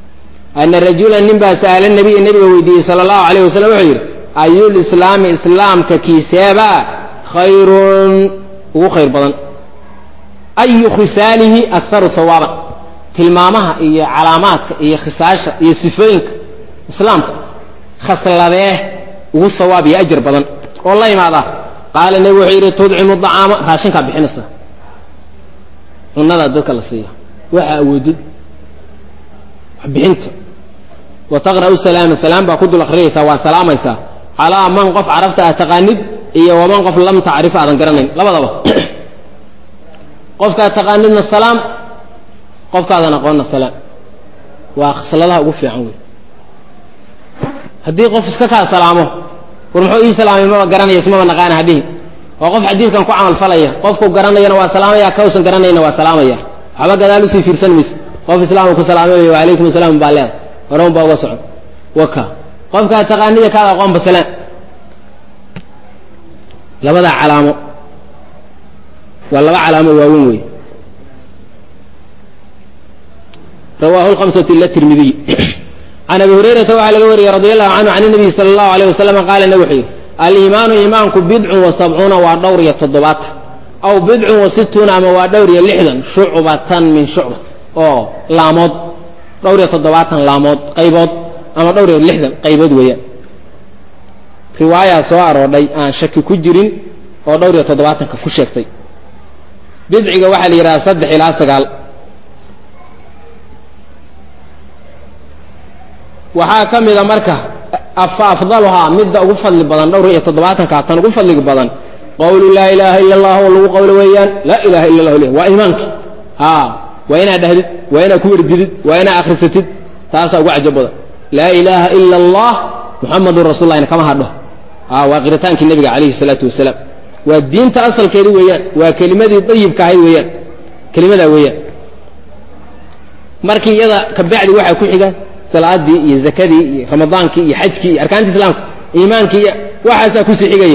ana rajula nin baa sa'ala nabiya nebiga weydiiyey sala allahu alayh wasalam wuxuu yidhi ayulislaami islaamka kiiseebaa khayrun ugu khayr badan ayu khisaalihi akharu hawaaban tilmaamaha iyo calaamaadka iyo khisaasha iyo sifooyinka islaamka khasladee ugu hawaab iyo ajar badan oo la imaada qaala nebigu wuxuu yidhi tudcimu dacaama raashinkaa bixinaysa cunadaa dadka la siiya waxa awoodid waxbixinta wa taqra'u salaama salaam baa ku dul akhriyaysaa waa salaamaysaa calaa man qof carafta aad taqaanid iyo waman qof lam tacrif aadan garanayn labadaba qofkaad taqaanidna salaam qofkaadan aqoonna salaam waa khasladaha ugu fiican wey haddii qof iska kaa salaamo war muxuu ii salaamay maba garanaya ismaba naqaana hadhihi waa qof xadiidkan ku camal falaya qofku garanayana waa salaamaya kausan garanayna waa salaamaya waxba gadaal usii fiirsan mayse qof islaamka ku salaamay wacalaykum asalaam baa leeda horan baa uga socon waka qofkaad taqaaniya kaad aqoonba salaan labadaa calaamo waa laba calaamo waaweyn wey rawahu lhamsatu ila tirmidiy can abi hurayrata waxaa laga wariyey radi allahu canhu can nabiyi sala allahu alayh wasalam qaala nabig wuxuu yidhi aliimaanu iimaanku bidcun wa sabcuuna waa dhowr iyo toddobaatan aw bidcun wa situuna ama waa dhowr iyo lixdan shucbatan min shucba oo laamood dhowr iyo toddobaatan laamood qaybood ama dhowr iyo lixdan qaybood weeyaan riwaayaa soo aroodhay aan shaki ku jirin oo dhowr iyo toddobaatanka ku sheegtay bidciga waxaa la yidhaha saddex ilaa sagaal waxaa ka mida marka fa afdaluhaa midda ugu fadli badan dhowr iyo toddobaatanka tan ugu fadliga badan qawlu laa ilaaha ila allah oo lagu qawlo weeyaan laa ilaha illa allah waa iimaankii a waa inaad dhahdid waa inaad ku werdidid waa inaad akrisatid taasaa ugu cajab badan laa ilaaha ila allah muxamadun rasullahina kama hadho a waa qiritaankii nebiga calayhi salaatu wasalaam waa diinta asalkeedi weeyaan waa kelimadii dayibka ahayd weeyaan kelimadaa weeyaan markii iyada kabacdi waxaa ku xiga salaadii iyo zakadii iyo ramadaankii iyo xajkii iyo arkaanti islaamka iimaankii iyo waxaasaa kusii xigaya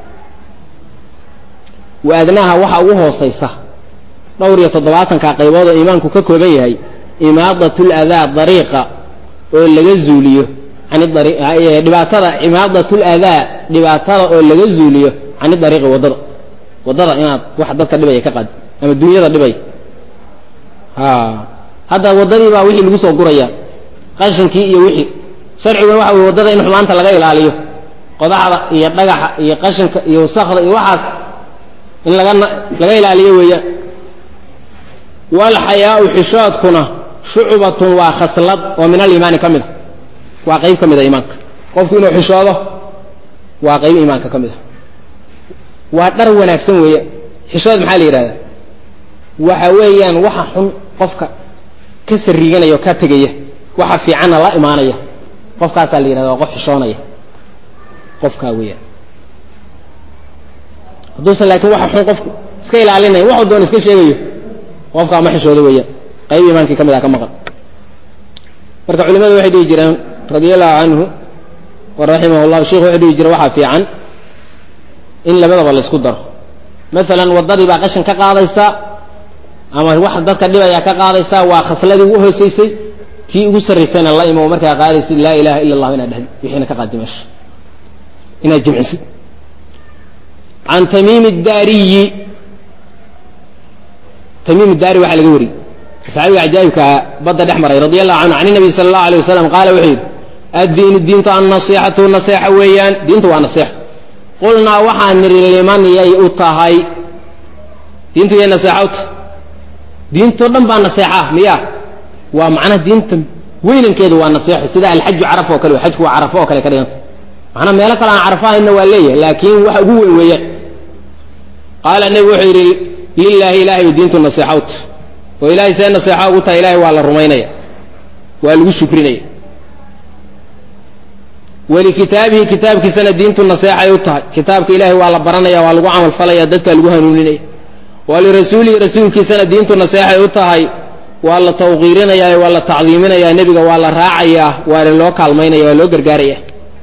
waadnaha waxa ugu hoosaysa dhowr iyo toddobaatanka qaybood oo iimaanku ka kooban yahay imaadatl adaa dariiqa oo laga zuuliyo dhibaatada imaadatl adaa dhibaatada oo laga zuuliyo cani dariiqi waddada waddada inaad wax dadka dhibaya ka qaad ama dunyada dhibaya hadda waddadii baa wixii lagu soo guraya qashinkii iyo wixii sharciguna waxa wey waddada in xumaanta laga ilaaliyo qodaxda iyo dhagaxa iyo qashinka iyo wasakda iyo waxaas in laga laga ilaaliyo weeyaan walxayaau xishoodkuna shucbatun waa khaslad oo min aliimaani ka mid a waa qayb ka mid a iimaanka qofku inuu xishoodo waa qayb iimaanka ka mid a waa dhar wanaagsan weeyaan xishood maxaa la yidhahdaa waxa weeyaan waxa xun qofka ka sariiganaya oo ka tegaya waxa fiicanna la imaanaya qofkaasaa la yidhahda waa qof xishoonaya qofkaa weeyaan hadduusan laakiin waxa xun qofku iska ilaalinayn waxuu doon iska sheegayo qofkaa ma xishoodo weeyaan qayb iimaankii ka mid ah ka maqan marka culimadu waxay dhihi jireen radia allahu canhu wa raximah llahu sheikhu wuxuu dhihi jire waxaa fiican in labadaba laysku daro maalan waddadii baa qashin ka qaadaysaa ama wax dadka dhibaya ka qaadaysaa waa khasladii ugu hoosaysay kii ugu sarraysayna la imo markaa qaadaysid laa ilaha illa allah inaad dhahdi wixiina ka qaadi meesha inaad jimcisid can tamiim daariyi tamiim daari waxaa laga wariyey saxaabiga cajaa'ibkaa badda dhex maray radi allahu canhu can nabiy sala allahu alay wasalam qaala wuxuu yidhi addiinu diintu annasiixatu naseexa weeyaan diintu waa naseexa qulnaa waxaan nidhi liman yay u tahay diintu yay naseexa u tahay diintoo dhan baa naseexa miya waa macnaha diinta weynankeedu waa naseexo sida alxaju caraf oo kale xajku waa carafo oo kale ka dhiganta macnaa meelo kale aan carafo ahayna waa leeyahay laakiin waxa ugu weyn weeyaan qaala nebigu wuxuu yidhi lilaahi ilahay bay diintu naseexa u tahay oo ilahay see naseexa ugu tahay ilahay waa la rumaynaya waa lagu shukrinaya walikitaabihi kitaabkiisana diintu naseexay u tahay kitaabka ilahay waa la baranaya waa lagu camal falaya dadka lagu hanuuninaya walirasuulihi rasuulkiisana diintu naseexay u tahay waa la tawqiirinaya waa la tacdiiminaya nebiga waa la raacayaa waana loo kaalmaynaya waa loo gargaaraya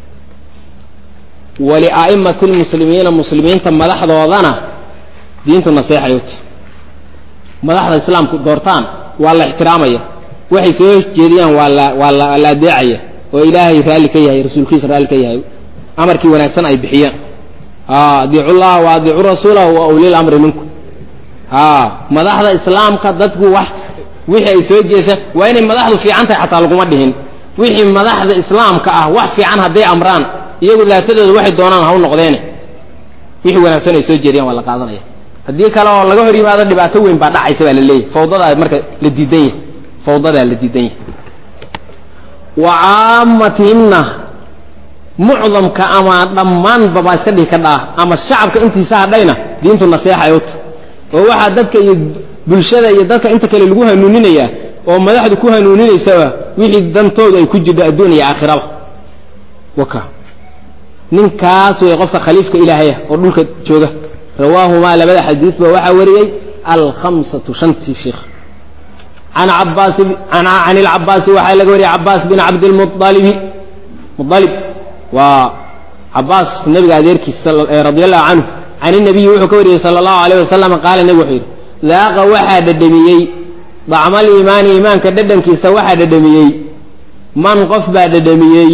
walia'imati lmuslimiina muslimiinta madaxdoodana diintu naseexay u tahay madaxda islaamku doortaan waa la ixtiraamaya waxay soo jeediyaan waa la waa la la adeecaya oo ilaahay raalli ka yahay rasuulkiisa raalli ka yahay amarkii wanaagsan ay bixiyaan adiicu llaha wa adiicu rasuulahu wa ulil amri minkum madaxda islaamka dadku wax wixii ay soo jeesa waa inay madaxdu fiican tahay xataa laguma dhihin wixii madaxda islaamka ah wax fiican hadday amraan iyagu daatadooda waxay doonaan ha u noqdeene wixii wanaagsan ay soo jeediyaan waa la qaadanaya haddii kale oo laga hor yimaado dhibaato weyn baa dhacaysa baa la leeyahy fawdadaa marka la diidan yahay fawdadaa la diidan yahay wa caamatihimna mucdamka ama dhammaanba baa iska dhihi ka dhaa ama shacabka intiisa hadhayna diintu naseexa ay u tahy oo waxaa dadka iyo bulshada iyo dadka inta kale lagu hanuuninayaa oo madaxdu ku hanuuninaysaba wixii dantooda ay ku jirto adduun iyo aakhiraba waka ninkaas way qofka khaliifka ilaahaya oo dhulka jooga rawaahumaa labada xadiisba waxaa wariyey alkhamsatu shantii sheikh an cabaasi can ilcabaasi waxaa laga wariyey cabaas bin cabdilmualibi mualib waa cabaas nabiga adeerkiis radi allahu canhu can inabiyi wuxuu ka wariyey sala allahu alayh wasalam qaala nebigu wuxuu yidhi daaqa waxaa dhadhamiyey dacmal iimaani iimaanka dhadhankiisa waxaa dhadhamiyey man qof baa dhadhamiyey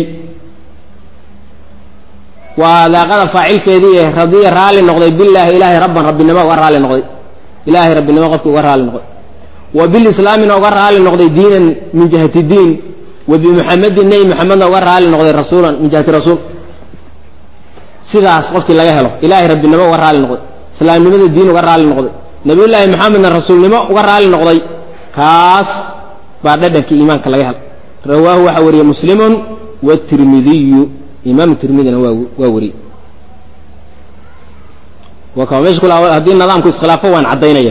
waa daaqada faacilkeedii radiya raalli noqday bilaahi ilaahay rabban rabbinimo uga raalli noqday ilaahay rabbinimo qofkii uga raalli noqday wa bilislaamina uga raalli noqday diinan min jihati diin wa bimuxamedin nebi muxamedna uga raalli noqday rasuulan min jihati rasuul sidaas qofkii laga helo ilaahay rabbinimo uga raalli noqday islaamnimada diin uga raalli noqday nabiyullaahi maxamedna rasuulnimo uga raalli noqday kaas baa dhadhankii iimaanka laga helo rawaahu waxaa wariyey muslimun watirmidiyu imaam tirmidina waa waa wariyey waa kama mesha kula haddii nidaamku iskhilaafo waan caddaynaya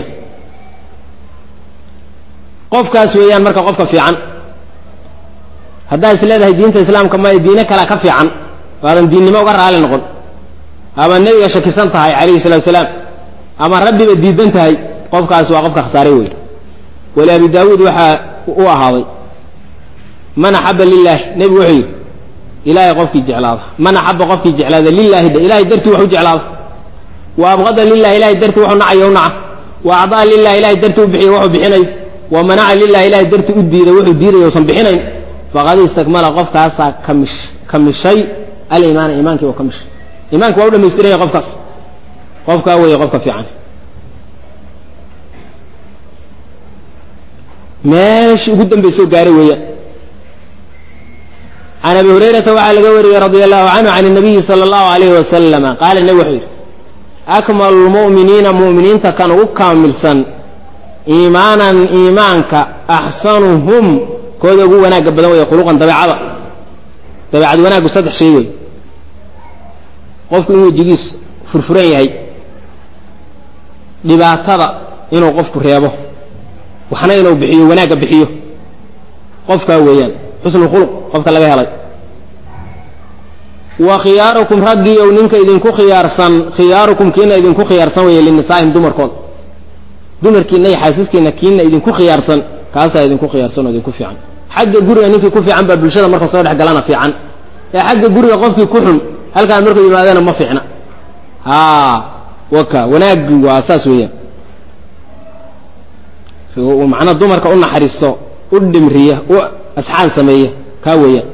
qofkaas weeyaan marka qofka fiican haddaa is leedahay diinta islaamka ma diine kalea ka fiican waadan diinnimo uga raali noqon ama nebiga shakisan tahay calayhi salatu salaam ama rabbiba diidan tahay qofkaas waa qofka khasaaray wey wali abi daawuud waxaa u ahaaday man axaba lilahi nebigu wuxuu yidhi ilaahay qofkii jeclaada man axaba qofkii jeclaada lilahi dhe ilahay dartii wax u jeclaada wa abqada lilahi ilahay dartii wuxuu nacayo u naca wa acdaa lilahi ilahay dartii u bixiya wuxuu bixinayo wa manaca lilahi ilahay dartii u diiday wuxuu diidayo usan bixinayn faqad istakmala qofkaasaa kamish kamishay aliimaana iimaankii oo kamishay iimaanki waa u dhamaystiranya qofkaas qofkaa weeye qofka fiican meeshii ugu dambaysoo gaaray weeyaan can abi hurayrata waxaa laga wariyey radia allahu canhu can الnabiyi salى اllahu alayhi wasalama qaala nebi wuxuu yidhi akmalu lmu'miniina mu'miniinta kan ugu kaamilsan iimaanan iimaanka axsanuhum kooda ugu wanaagga badan weeye khuluqan dabeecada dabeecad wanaaggu saddex shay wey qofku in wejigiis furfuran yahay dhibaatada inuu qofku reebo waxna inuu bixiyo wanaagga bixiyo qofkaa weeyaan xusnu khuluq qofka laga helay wa khiyaarukum raggii ow ninka idinku khiyaarsan khiyaarukum kiina idinku khiyaarsan weeye linisaa'ihim dumarkooda dumarkiina iyo xaasiskiina kiina idinku khiyaarsan kaasaa idinku khiyaarsan oo idinku fiican xagga guriga ninkii ku fiican baa bulshada marka soo dhex galana fiican ee xagga guriga qofkii ku xun halkaan markuu yimaadana ma fiicna a waka wanaaggi waa saas weeyaan macnaa dumarka u naxariisto u dhimriya u asxaan sameeya kaa weeyaan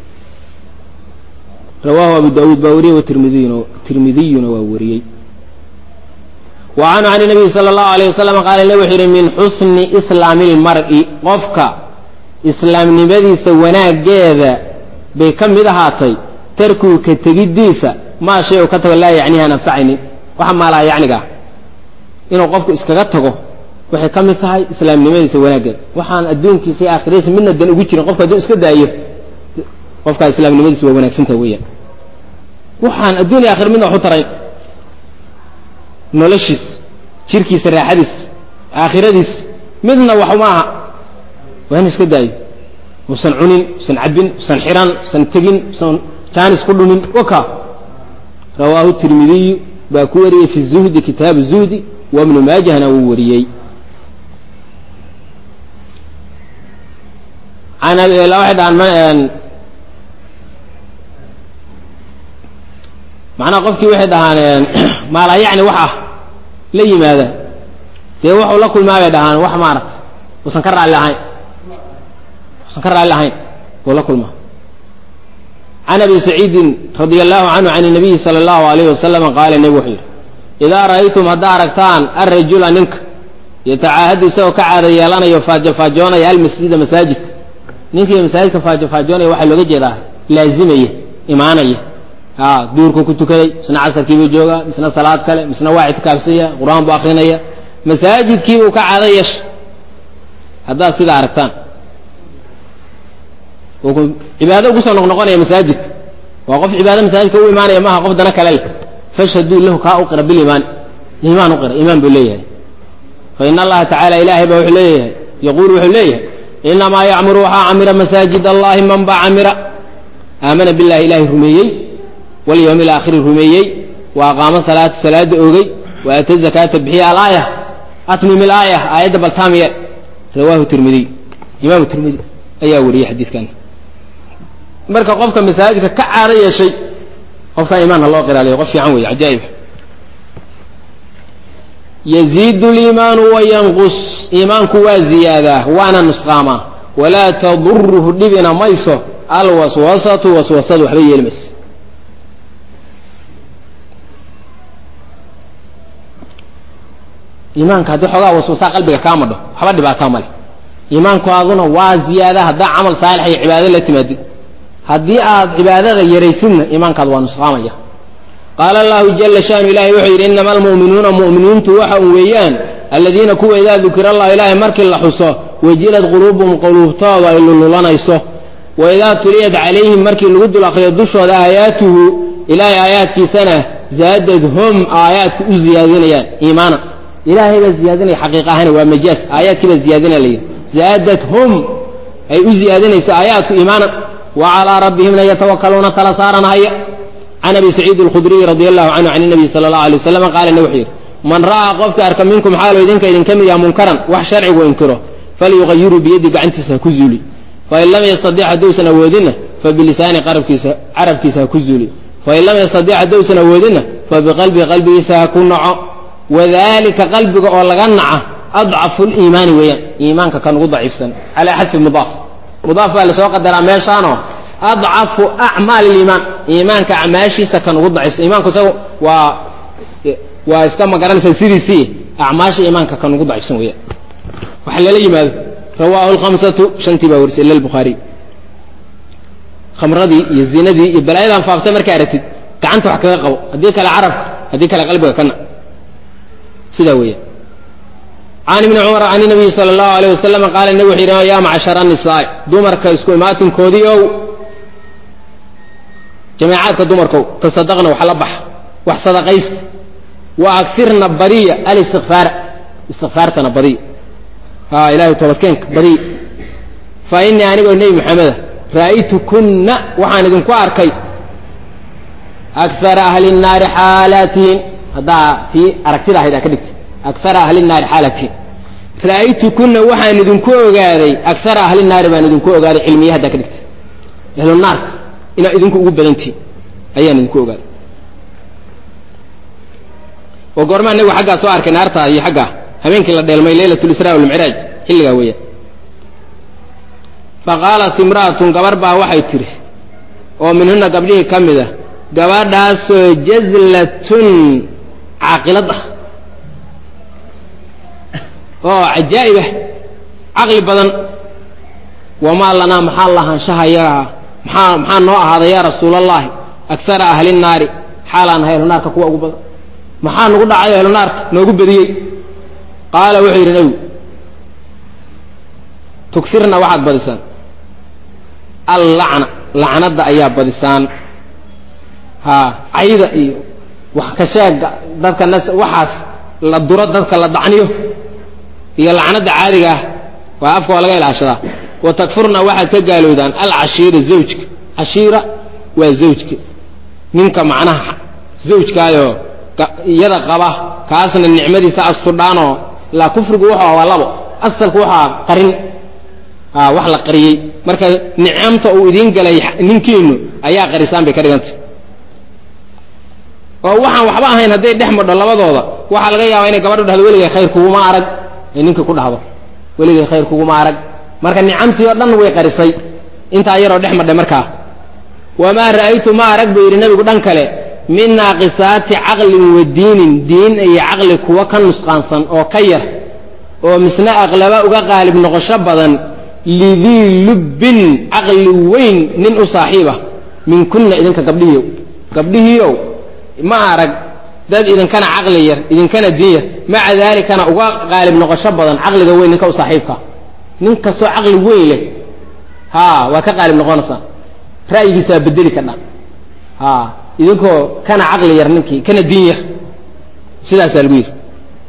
rawaahu abu daawuud baa wariyey watirmidiyuna tirmidiyuna waa wariyey wa canhu can nabiyi sala allahu alayh wasalam qaala ne wuxuu yidhi min xusni islaami lmar'i qofka islaamnimadiisa wanaaggeeda bay ka mid ahaatay tarkuu ka tegiddiisa maa shay u ka tago laa yacnihi aan anfacaynin waxa maalaa yacniga ah inuu qofku iskaga tago waxay ka mid tahay islaamnimadiisa wanaaggeeda waxaan adduunkiisa iyo aakhiradiisa midna dan ugu jirin qofka hadduu iska daayo qofkaa islaamnimadiisa waa wanaagsantaha weeyaan waxaan adduun iyo aakhir midna wax u tarayn noloshiis jirkiisa raaxadiis aakhiradiis midna wax uma aha waa inu iska daayo usan cunin usan cabbin usan xiran usan tegin usan jaanis ku dhumin waka rawaahu tirmidiyu baa ku wariyey fi zuhdi kitaabu zuhdi wa ibnu maajahna wuu wariyey waxay dhahaan macnaha qofkii waxay dhahaan maalaa yacni wax ah la yimaada dee wuxuu la kulmaa bay dhahaan wax maaragta uusan ka raalli ahayn usan ka raalli ahayn buu la kulmaa can abi saciidin radia allahu canhu can nabiyi sala allahu alayh wasalama qaala nebigu wuxuu yidhi idaa ra'aytum haddaa aragtaan arajula ninka yatacaahadu isagoo ka caada yeelanayo faajofaajoonaya almasjida masaajidka ninkii masaajidka faajofaajoonaya waxaa looga jeedaa laazimaya imaanaya a duurkuu ku tukaday misna casarkiibuu joogaa misna salaad kale misna waa ictikaafsaya qur-aan buu akrinaya masaajidkiibuu ka caado yeesha haddaad sidaa aragtaan cibaado ugu soo noqnoqonaya masaajidka waa qof cibaado masaajidka u imaanaya maaha qof dana kale leh fashhaduu lahu kaa u qira biliimaan iimaan u qira iimaan buu leeyahay fa in allaha tacala ilaahay baa wuxuu leeyahay yaquulu wuxuu leeyahay inamaa yacmuru waxaa camira masaajid allahi man baa camira aamana billahi ilaahay rumeeyey walyawmi alaakhiri rumeeyey wa aqaamo salaata salaada oogey wa aata zakaata bixiya alaaya atmim ilaaya aayadda baltaamiye rawaahu tirmidiy imaamu tirmidi ayaa wariyey xadiidkan marka qofka masaajidka ka caado yeeshay qofkaa imaanha loo qiraaliyo qof fiican weeye cajaa'ib yaziidu liimaanu wayanqus iimaanku waa ziyaadaa waana nusqaamaa walaa taduruhu dhibina mayso alwaswasatu waswasadu waxba yeeli mayso iimaanka haddii xoogaa waswasaa qalbiga kaa madho waxba dhibaataa male iimaanku aduna waa ziyaada haddaa camal saalix iyo cibaado la timaadid haddii aad cibaadada yaraysidna iimaankaad waa nusqaamaya qaala allahu jala shanu ilahay wuxuu yidhi inama almu'minuuna mu'miniintu waxa un weeyaan aladiina kuwa idaa dukira allah ilaahay markii la xuso wajilad quluubuhum quluubtooda ay lululanayso wa idaa tuliyat calayhim markii lagu dul akriyo dushooda aayaatuhu ilaahay aayaadkiisana zaadadhum aayaadku u ziyaadinayaan iimaana ilaahay baa ziyaadinaya xaqiiq ahana waa majaas aayaadkii baa ziyaadinaya la yidhi zaadathum ay u ziyaadinayso aayaadku iimaanan wa calaa rabbihimna yatawakaluuna tala saaranahaya can abi saciid alkhudriy radi allahu canhu can nabiy sala allahu alay waslam qaala ne wuxuu yidhi man ra'aa qofka arka minkum xaalo idinka idinka mid yaha munkaran wax sharcigu inkiro falyuqayiruu biyaddi gacantiisa ha ku zuuli fain lam yastadic haddousan awoodinna fabilisaani qarabkiisa carabkiisa ha ku zuuli fain lam yastadic haddousan awoodinna fabiqalbii qalbigiisa ha ku naco wadalika qalbiga oo laga naca adcafu liimaani weeyaan iimaanka kan ugu daciifsan calaa xadfi mudaaf mudaaf baa lasoo qadaraa meeshaanoo adcafu acmaali liimaan iimaanka acmaashiisa kan ugu daciifsan iimaanku isaga waa waa iska magaranaysaa sidiisii acmaasha iimaanka kan ugu daciifsan weeyaan waxa lala yimaado rawaahu lkhamsatu shantii baa warisay ila lbukhaariy khamradii iyo zinadii iyo balaayadan faaftay markaa aragtid gacanta wax kaga qabo haddii kale carabka haddii kale qalbiga kana sidaa weeyaan can ibni cumar can nabiyi sala allahu alayh wasalam qaala nebi wuxuu yidhi yaa macshara nisaa dumarka isku imaatinkoodii ow jameecaadka dumarkow tasadaqna wax la baxa wax sadaqaysta wa agsirna badiya alistikfaara istikfaartana badiya ha ilahay toobadkeenka badiya fa inii anigoo nebi maxameda ra'aytukunna waxaan idinku arkay akara ahli nnaari xaalaatihin haddaa tii aragtida ahayd aa ka dhigtay akara ahli naari xaalatiin ra'aytukuna waxaan idinku ogaaday akara ahli naari baan idinku ogaaday cilmiya haddaa ka dhigtay ahlu naarka inaa idinku ugu badantihin ayaan idinku ogaaday oo goormaa nabigu xaggaa soo arkay naarta iyo xaggaa habeenkii la dheelmay leylat lisra walmicraaj xilligaa weeyaan faqaalat imra'atun gabar baa waxay tidhi oo minhuna gabdhihii ka mid a gabadhaasoo jazlatun caaqilad ah oo cajaa'ib ah caqli badan wamaa lanaa maxaa lahaanshahayagaa maxaa maxaa noo ahaaday yaa rasuula allahi akara ahli nnaari xaalaan ahay ahlunaarka kuwa ugu badan maxaa nagu dhacay ahlunaarka noogu badiyey qaala wuxuu yidhi nebigu tugsirna waxaad badisaan allacna lacnadda ayaa badisaan ha cayda iyo wax ka sheega dadka nas waxaas la duro dadka la dacniyo iyo lacnadda caadiga ah waa afka waa laga ilaashadaa wa takfurna waxaad ka gaalowdaan alcashiira zawjka cashiira waa zawjka ninka macnaha zawjkaayoo iyada qaba kaasna nicmadiisa astudhaanoo laa kufrigu wuxuu waa labo asalku waxaa qarin wax la qariyey marka nicamta uu idiin galay ninkiinu ayaa qarisaan bay ka dhigantay oo waxaan waxba ahayn hadday dhex madho labadooda waxaa laga yaabaa inay gabadhu dhahdo weligay khayr kuguma arag ay ninka ku dhahdo weligay khayr kuguma arag marka nicamtii oo dhan way qarisay intaa yaroo dhex madhay markaa wamaa ra'aytu ma arag buu yidhi nebigu dhan kale min naaqisaati caqlin wa diinin diin iyo caqli kuwa ka nusqaansan oo ka yar oo misna aqlaba uga qaalib noqosho badan lidii lubbin caqli weyn nin u saaxiibah min kunna idinka gabdhihiiow gabdhihiiow ma arag dad idinkana caqli yar idinkana diin yar maca daalikana uga qaalib noqosho badan caqliga weyn ninka u saaxiibka nin kastoo caqli weyn leh ha waa ka qaalib noqonaysaa ra'yigiisa waa bedeli kadha ha idinkoo kana caqli yar ninkii kana diin yar sidaasaa lagu yidhi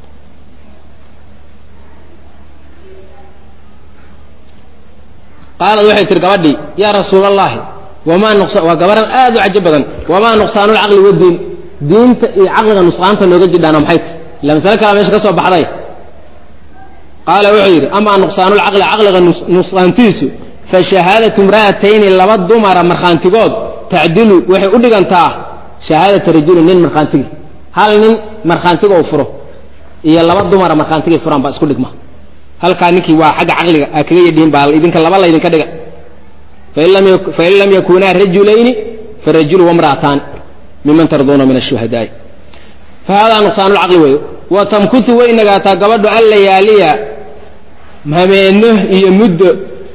qaalad waxay tihi gabadhii yaa rasuul allahi wamaa nuqsa waa gabaran aad u cajo badan wamaa nuqsaanulcaqli wadiin diinta iyo caqliga nusqaanta nooga jidhaana maxay ti illa masale kalaa meesha ka soo baxday qaala wuxuu yidhi amaa nuqsaanulcaqli caqliga nusqaantiisu fa shahaadatu imra'atayni laba dumara markhaantigood tacdilu waxay u dhigantaa shahaadata rajuli nin markhaantigii hal nin markhaantiga uu furo iyo laba dumara markhaantigay furaan baa isku dhigma halkaa ninkii waa xagga caqliga aa kaga yadhiin baa idinka laba laydinka dhiga fain lam yakunaa rajulayni farajulu wamra'ataani miman tarduuna min ashuhadaai fa haadaa nuqsaanulcaqli weeyo wa tamkutu way nagaataa gabadhu an layaaliya hameeno iyo muddo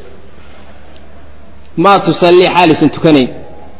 maa tusallii xaalisan tukanayn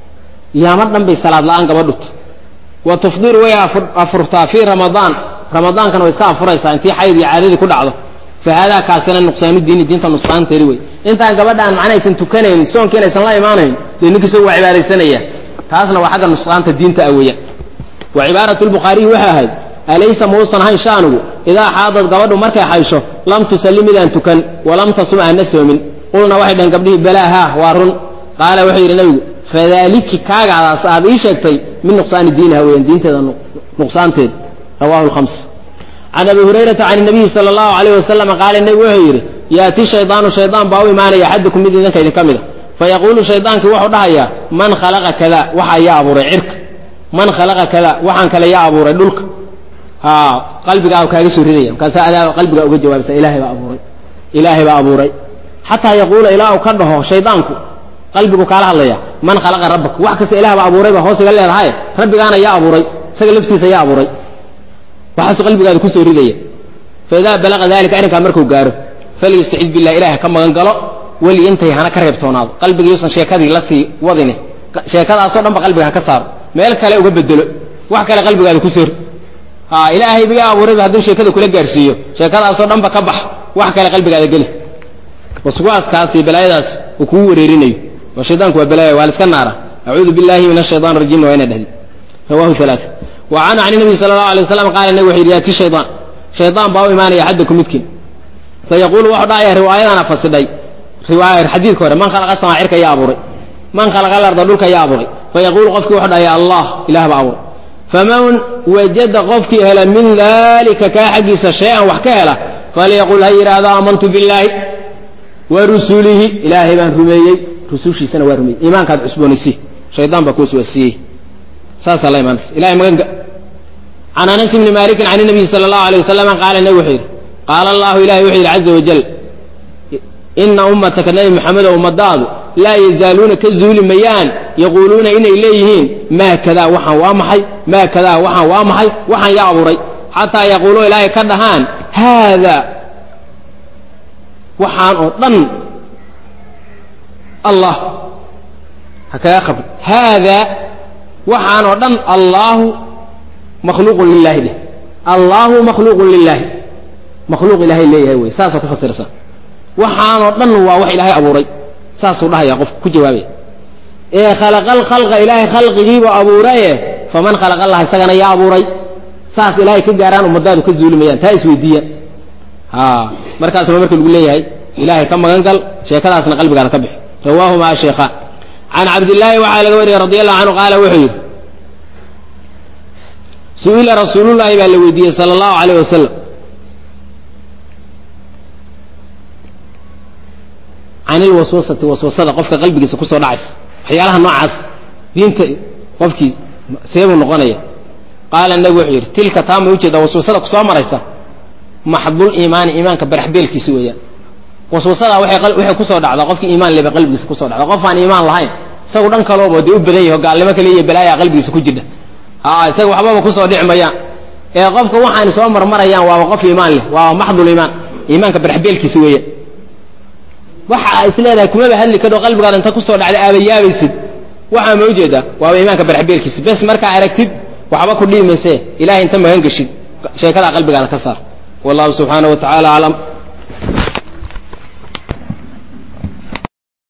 yaama dhan bay salaad la'aan gabadhuta wa tufdiru way afurtaa fii ramadaan ramadaankana way iska afuraysaa intii xayd iyo caadadii ku dhacdo fa haadaa kaasina nuqsaanu diini diinta nusqaanteedi wey intaan gabadhaan macnaysan tukanayn soonkiin aysan la imaanayn dee ninkiisa waa cibaadaysanaya taasna waa xagga nusqaanta diinta ah weeyaan wa cibaaratu lbukhaariyi waxay ahayd alaysa mausan ahayn shaanugu idaa xaadad gabadhu markay xaysho lam tusalli midaan tukan walam tasum aana soomin qulna waxay dhaheen gabdhihii balaa haa waa run qaala wuxuu yidhi nabigu fadaliki kaagaadaas aad ii sheegtay min nuqsaani diiniha weeyaan diinteeda nuqsaanteeda rawahu lhams can abi hurayrata can nabiyi sala allahu alayh wasalam qaala nebigu wuxuu yidhi yaati shaydaanu shaydaan baa u imaanaya axadukum mid idinka idinka mid a fayaquulu shaydaankii wuxuu dhahayaa man khalaqa kada waxaa yaa abuuray cirka man khalaqa kada waxaan kale yaa abuuray dhulka ha qalbigaa kaaga soo ridaya markaasa adaa qalbigaa uga jawaabsa ilaahay baa abuuray ilaahay baa abuuray xataa yaquula ilaa uu ka dhaho shaydaanku qalbigu kaala hadlaya man khalaqa rabbak wax kasta ilaah baa abuuray baa hoos iga leedahay rabbigaana yaa abuuray isaga laftiisa yaa abuuray waxaasu qalbigaada kusoo ridaya faidaa balaqa dalika arrinkaa markuu gaaro falyastacid billah ilaah ka magan galo weliyantay hana ka reebtoonaado qalbiga yuusan sheekadii la sii wadine sheekadaasoo dhan ba qalbiga ha ka saaro meel kale uga bedelo wax kale qalbigaada kusoo rid ha ilaahay biga abuurayba hadduu sheekada kula gaarsiiyo sheekadaasoo dhan ba ka bax wax kale qalbigaada geli waswaaskaas iyo balaayadaas uu kugu wareerinayo oo shaydaanku waa balaaya waa la iska naara acuudu billahi min ashaytaan rajim waa ina dhahdi rawahu alaaa wa canhu can nabiy sala allahu alay waslam qaala nabig wuxu yidhi yaati shaydaan shaydaan baa u imaanaya axadakum midkiin fayaquulu wuxuu dhahaya riwaayadana fasidhay riwaaya xadiidka hore man khalaqa samaa cirka yaa abuuray man khalaqa alarda dhulka yaa abuuray fayaquulu qofkii wuxuu dhahaya allah ilah baa abuuray faman wajada qofkii hela min dalika kaa xaggiisa shay-an wax ka hela falyaqul ha yidhaahdo aamantu billaahi wa rusulihi ilaahay baan rumeeyey rusushiisana waa rumeeyey iimaankaad cusboonaysi shaydaan baa kuwas waasiiyey saasaa la imaanaysa ilahay maganka can anas bni malikin can nabiyi sala allahu alay wasalam qaala nabi wuxuu yidhi qaala allahu ilahay wuxuu yidhi caza wajal ina ummataka nabi maxamedo ummadaadu laa yazaaluuna ka zuuli mayaan yaquuluuna inay leeyihiin maa kadaa waxaan waa maxay maa kadaa waxaan waa maxay waxaan yaa abuuray xataa yaquuluu ilaahay ka dhahaan haada waxaan oo dhan allah ha kaga qabri haada waxaan oo dhan allaahu makhluuqun lilaahi dheh allaahu makhluuqun lilaahi makhluuq ilaahay leeyahay wey saasaa ku fasiraysa waxaanoo dhan waa wax ilaahay abuuray saasuu dhahaya qofku ku jawaabaya ee khalaqal khalqa ilaahay khalqigiibuu abuuraye faman khalaqa allah isagana yaa abuuray saas ilaahay ka gaaraan ummadaadu ka zuulimayaan taa isweydiiya ha markaasba marka lagu leeyahay ilaahay ka magan gal sheekadaasna qalbigaada ka bixi rawaahuma sheekhaan can cabdillaahi waxaa laga wariyey radi allahu canhu qaala wuxuu yidhi su-ila rasuulullaahi baa la weydiiyey sala allahu alayh wasalam can ilwaswasati waswasada qofka qalbigiisa kusoo dhacaysa waxyaalaha noocaas diinta qofkii seebuu noqonaya qaala nabigu wuxuu yidhi tilka taama ujeeda waswasada kusoo maraysa maxdul iimaani iimaanka baraxbeelkiisa weeyaan waswasadaa waxay kusoo dhacdaa qofkii iimaan leba qalbigiisa kusoo dhacda qof aan iimaan lahayn isagu dhan kalooba dee u badan yaho gaalnimo kale iyo balaayaa qalbigiisa ku jidha a isaga waxbaba kusoo dhici mayaan ee qofka waxaani soo marmarayaan waaba qof iimaan leh waaba maxdul iimaan iimaanka barxbeelkiisa weeya waxa is leedahay kumaba hadli kadho qalbigaada inta kusoo dhacda aabayaabaysid waxaa ma ujeedaa waaba iimaanka barxbeelkiisa bes markaa aragtid waxba ku dhiimayse ilahay inta magan geshid sheekadaa qalbigaada ka saar wallahu subxaanaه wa taعala aclam